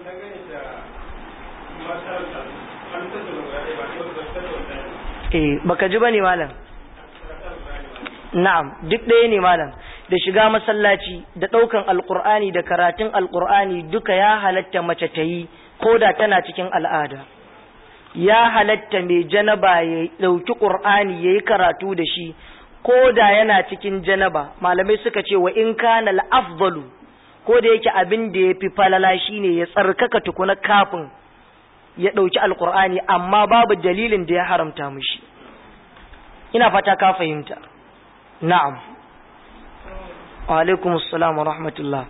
eh baka ji bane malam na'am duk ɗaya ne malam da shiga masallaci da ɗaukan alƙur'ani da karatun alƙur'ani duka ya halatta mace ta yi ko da tana cikin al'ada ya halatta mai janaba ya ɗauki ƙur'ani ya yi karatu da shi ko da yana cikin janaba malamai suka ce wa in kana afdalu ko da yake abin da ya fi falala shine ya tsarkaka tukuna kafin ya ɗauki alƙur'ani amma babu dalilin da ya haramta mishi ina fata ka fahimta na'am وعليكم السلام ورحمة الله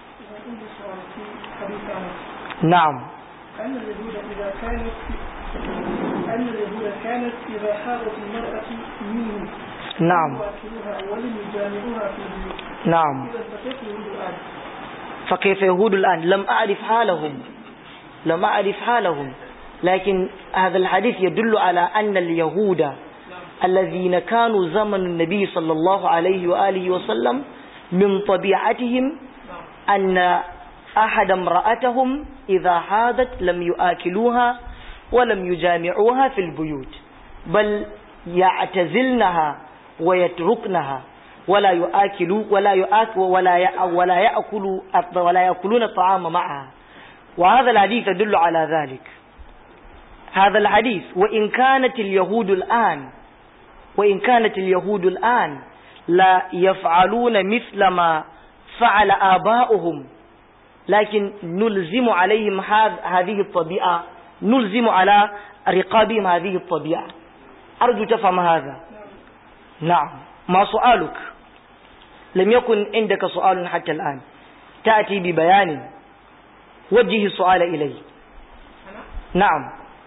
نعم أن اليهود إذا كانت أن اليهود كانت إذا حاضت المرأة منهم نعم يؤكلوها ولم يجامعوها في البيوت نعم إذا فكيف اليهود الآن؟ فكيف يهود الآن لم أعرف حالهم لم أعرف حالهم لكن هذا الحديث يدل على أن اليهود الذين كانوا زمن النبي صلى الله عليه وآله وسلم من طبيعتهم أن أحد امرأتهم إذا حاضت لم يآكلوها ولم يجامعوها في البيوت بل يعتزلنها ويتركنها ولا يآكلوا ولا يآكل ولا ولا يأكل ولا يأكلون الطعام معها وهذا الحديث يدل على ذلك هذا الحديث وإن كانت اليهود الآن وإن كانت اليهود الآن لا يفعلون مثل ما fa'ala aba'uhum lakin nulzimu alaihim hadhihi at-tabi'a nulzimu ala riqabihim hadhihi at-tabi'a arju tafham hadha na'am ma su'aluk lam yakun indaka su'alun hatta al'an ta'ti bi bayanin wajhi su'ala ilayhi na'am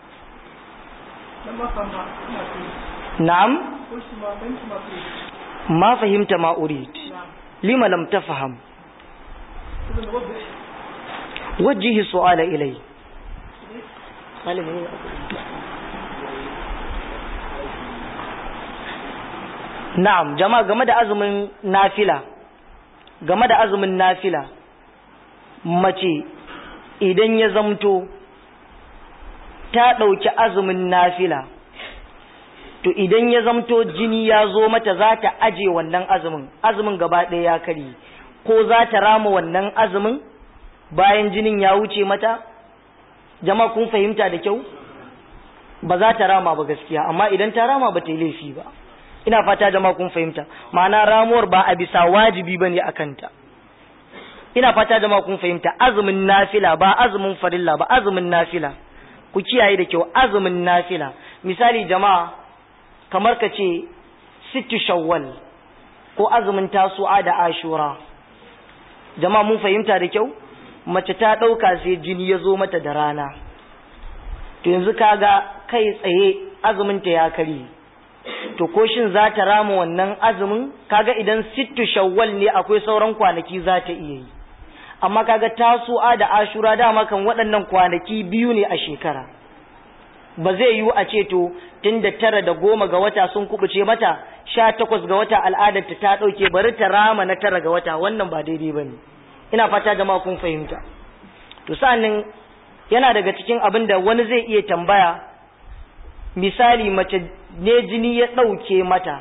لما فهم ما فيه na'am قلت ما فهمت ما فيه ma fahimta ma urid نعم lima lam tafham إذن وضح wajhi su'ala ilayhi Na'am, jama'a game da azumin nafila, game da azumin nafila, mace idan ya zamto ta ɗauki azumin nafila, to idan ya zamto jini ya zo mata za ta aje wannan azumin, azumin gaba ɗaya ya kari, ko za ta rama wannan azumin bayan jinin ya wuce mata? Jama'a kun fahimta da kyau? Ba za ta rama ba gaskiya, amma idan ta rama ba ta yi laifi ba. ina fata jama'a kun fahimta ma'ana ramuwar ba a bisa wajibi bane a kanta ina fata jama'a kun fahimta azumin nafila ba azumin farilla ba azumin nafila ku kiyaye da kyau azumin nafila misali jama'a kamar ka ce sittu shawwal ko azumin tasu'a da ashura jama'a mun fahimta da kyau mace ta ɗauka sai jini ya zo mata da rana to yanzu kaga kai tsaye azumin ta ya karye to ko shin za ta rama wannan azumin kaga idan sittu shawwal ne akwai sauran kwanaki za ta iya yi amma kaga tasu'a da ashura dama kan waɗannan kwanaki biyu ne a shekara ba zai yiwu a ce to tun da tara da goma ga wata sun kubuce mata sha takwas ga wata al'adarta ta ɗauke bari ta rama na tara ga wata wannan ba daidai ba ne ina fata jama'a kun fahimta to sa'annin yana daga cikin abin da wani zai iya tambaya misali mace ne jini ya ɗauke mata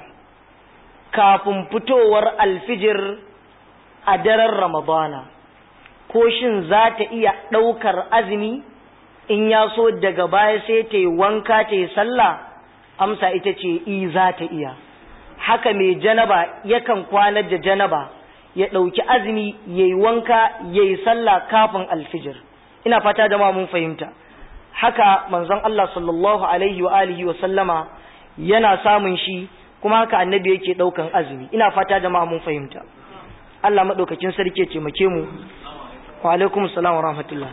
kafin fitowar alfijir a daren ramadana ko shin za ta iya ɗaukar azumi in ya so daga baya sai ta yi wanka ta yi sallah amsa ita ce i za ta iya haka mai janaba yakan kwanar da janaba ya ɗauki azumi ya yi wanka ya yi sallah kafin alfijir ina fata da mun fahimta haka manzon Allah sallallahu alaihi wa alihi wa sallama yana samun shi kuma haka annabi yake daukan azumi ina fata jama'a mun fahimta Allah madaukakin sarki ya taimake mu wa alaikum assalam wa rahmatullah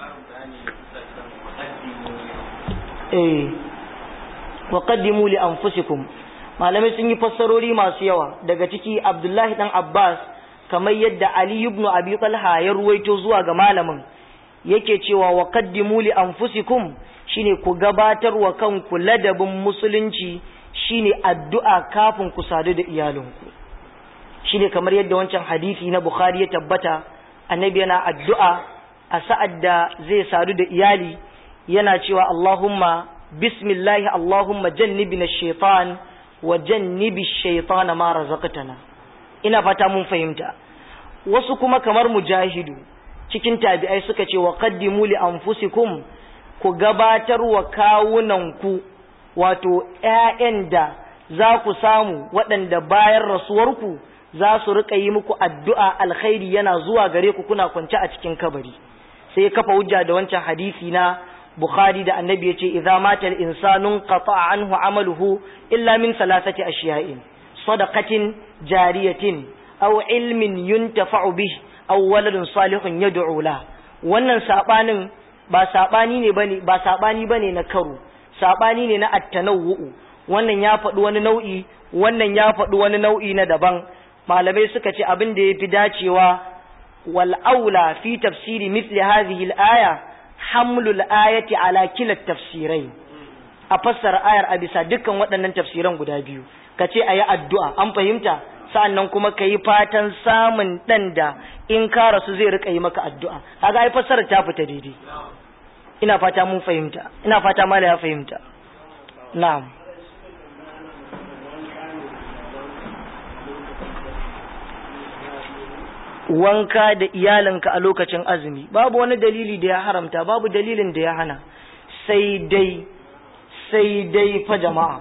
eh wa qaddimu li anfusikum malamai sun yi fassarori masu yawa daga ciki Abdullahi dan Abbas kamar yadda Ali ibn Abi Talha ya ruwaito zuwa ga malamin yake cewa wa qaddimu li anfusikum shine ku gabatar wa kanku ladabin musulunci shine addu'a kafin ku sadu da iyalinku shine kamar yadda wancan hadisi na Bukhari ya tabbata annabi yana addu'a a sa'ad da zai sadu da iyali yana cewa Allahumma bismillahi Allahumma jannibna shaitan wa jannibi shaitan ma razaqtana ina fata mun fahimta wasu kuma kamar mujahidu cikin tabi'ai suka ce wa qaddimu li anfusikum ku gabatar wa kawunanku wato ƴaƴan da za ku samu waɗanda bayan rasuwarku za su riƙa yi muku addu'a alkhairi yana zuwa gare ku kuna kwance a cikin kabari sai kafa hujja da wancan hadisi na Bukhari da annabi ya ce idza mata al-insanu qata'a anhu amaluhu illa min salasati ashiya'in sadaqatin jariyatin aw ilmin yuntafa'u bihi aw waladun salihun yad'u la wannan sabanin ba sabani ne bane ba sabani bane na karo sabani ne na at-tanawwu wannan ya faɗi wani nau'i wannan ya faɗi wani nau'i na daban malamai suka ce abin da yafi dacewa wal aula fi tafsiri mithli hadhihi al-aya hamlul ayati ala kila tafsirai a fassara ayar a bisa dukkan waɗannan tafsiran guda biyu kace ayi addu'a an fahimta sa'annan kuma ka yi fatan samun ɗan da in ka rasu zai rika yi maka addu'a kaga ai fassarar ta fita daidai ina fata mun fahimta ina fata mala ya fahimta na'am wanka da iyalinka a lokacin azumi babu wani dalili da ya haramta babu dalilin da ya hana sai dai sai dai fa jama'a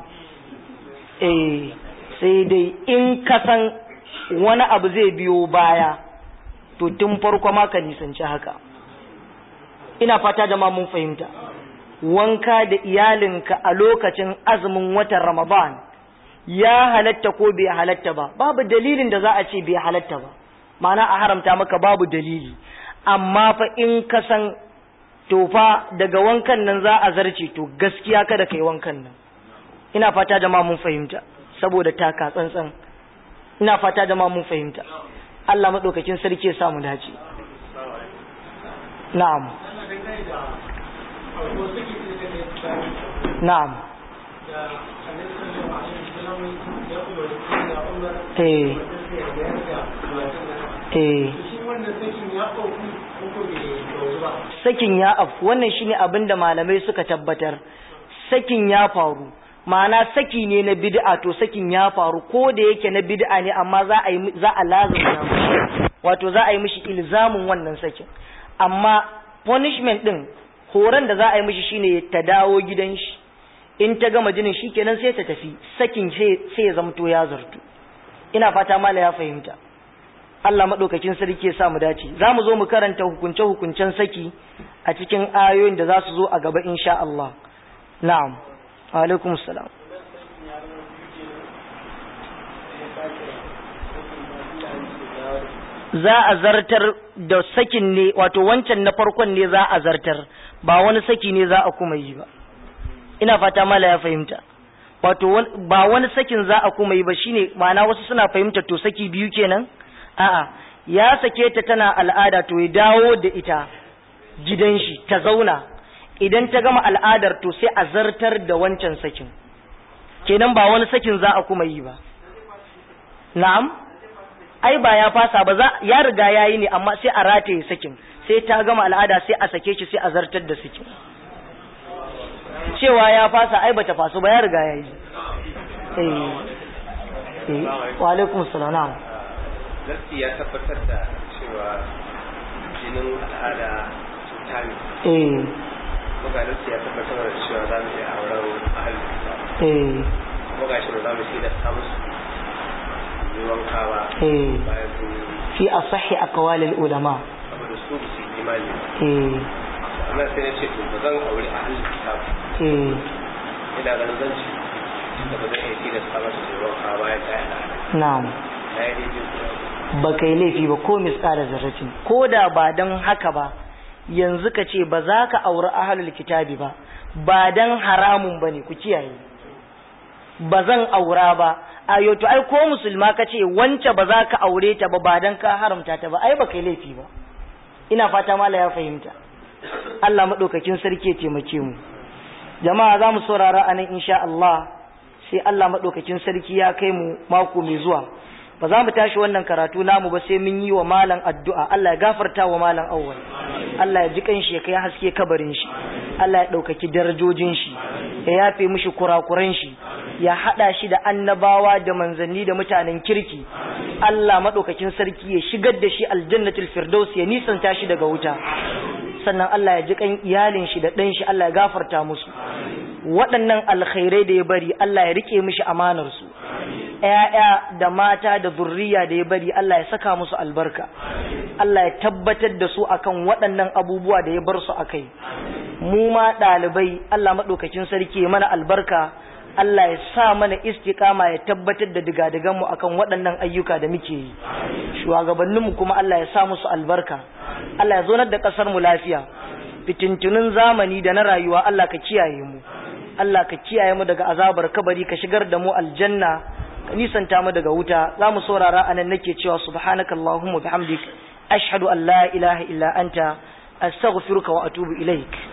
eh sai dai in ka san wani abu zai biyo baya to tun farko ma ka nisanci haka ina fata da ma mun fahimta wanka da iyalinka a lokacin azumin watan ramadan ya halatta ko bai halatta ba babu dalilin da za a ce bai halatta ba ma'ana a haramta maka babu dalili amma fa in ka san to fa daga wankan nan za a zarce to gaskiya kada kai wankan nan ina fata da ma mun fahimta saboda taka tsantsan ina fata da ma mun fahimta Allah madaukakin sarki ya samu dace na'am na'am eh eh sakin ya afu wannan shine abin da malamai suka tabbatar sakin ya faru ma'ana saki ne na bid'a to sakin ya faru ko da yake na bid'a ne amma za a yi za a lazumta mishi wato za a yi mishi ilzamin wannan sakin amma punishment din horon da za a yi mishi shine ta dawo gidan shi in ta gama jinin shikenan sai ta tafi sakin sai ya zamto ya zartu ina fata mala ya fahimta Allah maɗaukakin sarki ya sa mu dace za mu zo mu karanta hukunce-hukuncen saki a cikin ayoyin da za su zo a gaba insha Allah na'am alaikum salam za a zartar da sakin ne wato wancan na farkon ne za a zartar ba wani saki ne za a kuma yi ba ina fata mala ya fahimta wato ba wani sakin za a kuma yi ba shine ma'ana wasu suna fahimta to saki biyu kenan a'a ya sake ta tana al'ada to ya dawo da ita gidan shi ta zauna idan ta gama al'adar to sai a zartar da wancan sakin kenan ba wani sakin za a kuma yi ba na'am ai ba ya fasa ba za ya riga yayi ne amma sai a rataye sakin sai ta gama al'ada sai a sake shi sai a zartar da sakin cewa ya fasa ai bata faso ba ya riga yayi eh eh wa alaikum salam Nasi ya tabbatar da cewa jinin al'ada cuta ne. eh Muga nasi ya tabbatar da cewa za mu iya auren ahalin eh Muga shi ba za mu da ta musu yi wanka ba eh bayan sun yi fi asahi aqwalil ulama saboda su ba su yi imani. eh Amma sai na ce to ba zan aure ahalin kitab. eh Ina ganin zan ci da ba zan iya tilasta masa su yi wanka bayan ta yi al'ada. na'am Na yi daidai kuwa. ba kai laifi ba ko misƙala zarratin ko da ba don haka ba yanzu ka ce ba za ka auri ahalul kitabi ba ba don haramun ba ne ku kiyaye ba zan aura ba a to ai ko musulma ka ce wance ba za ka aure ta ba ba don ka haramta ta ba ai ba kai laifi ba ina fata mala ya fahimta Allah maɗaukakin sarki ya taimake mu jama'a za mu saurara a nan insha Allah sai Allah maɗaukakin sarki ya kai mu mako mai zuwa ba za mu tashi wannan karatu namu ba sai mun yi wa malam addu'a Allah ya gafarta wa malam awwal Allah ya ji kanshi ya kai haske kabarin shi Allah ya ɗaukaki darajojin shi ya yafe mishi kurakuran shi ya haɗa shi da annabawa da manzanni da mutanen kirki Allah maɗaukakin sarki ya shigar da shi aljannatul firdaus ya nisanta shi daga wuta sannan Allah ya ji kan iyalin shi da ɗan shi Allah ya gafarta musu waɗannan alkhairai da ya bari Allah ya rike mishi amanar su ‘ya'ya da mata da zurriya da ya bari Allah ya saka musu albarka, Allah ya tabbatar da su akan waɗannan abubuwa da ya bar su a kai. Mu ma ɗalibai Allah maɗaukakin sarki ya mana albarka, Allah ya sa mana istiƙama ya tabbatar da digadiganmu akan waɗannan ayyuka da muke yi. Shugabanninmu kuma Allah ya sa musu albarka, Allah ya zonar da ƙasarmu lafiya, fitintunin zamani da na rayuwa Allah ka kiyaye mu. Allah ka kiyaye mu daga azabar kabari ka shigar da mu aljanna ka nisanta mu daga wuta za mu saurara anan nake cewa subhanaka allahumma bihamdik ashhadu an la ilaha illa anta astaghfiruka wa atubu ilaik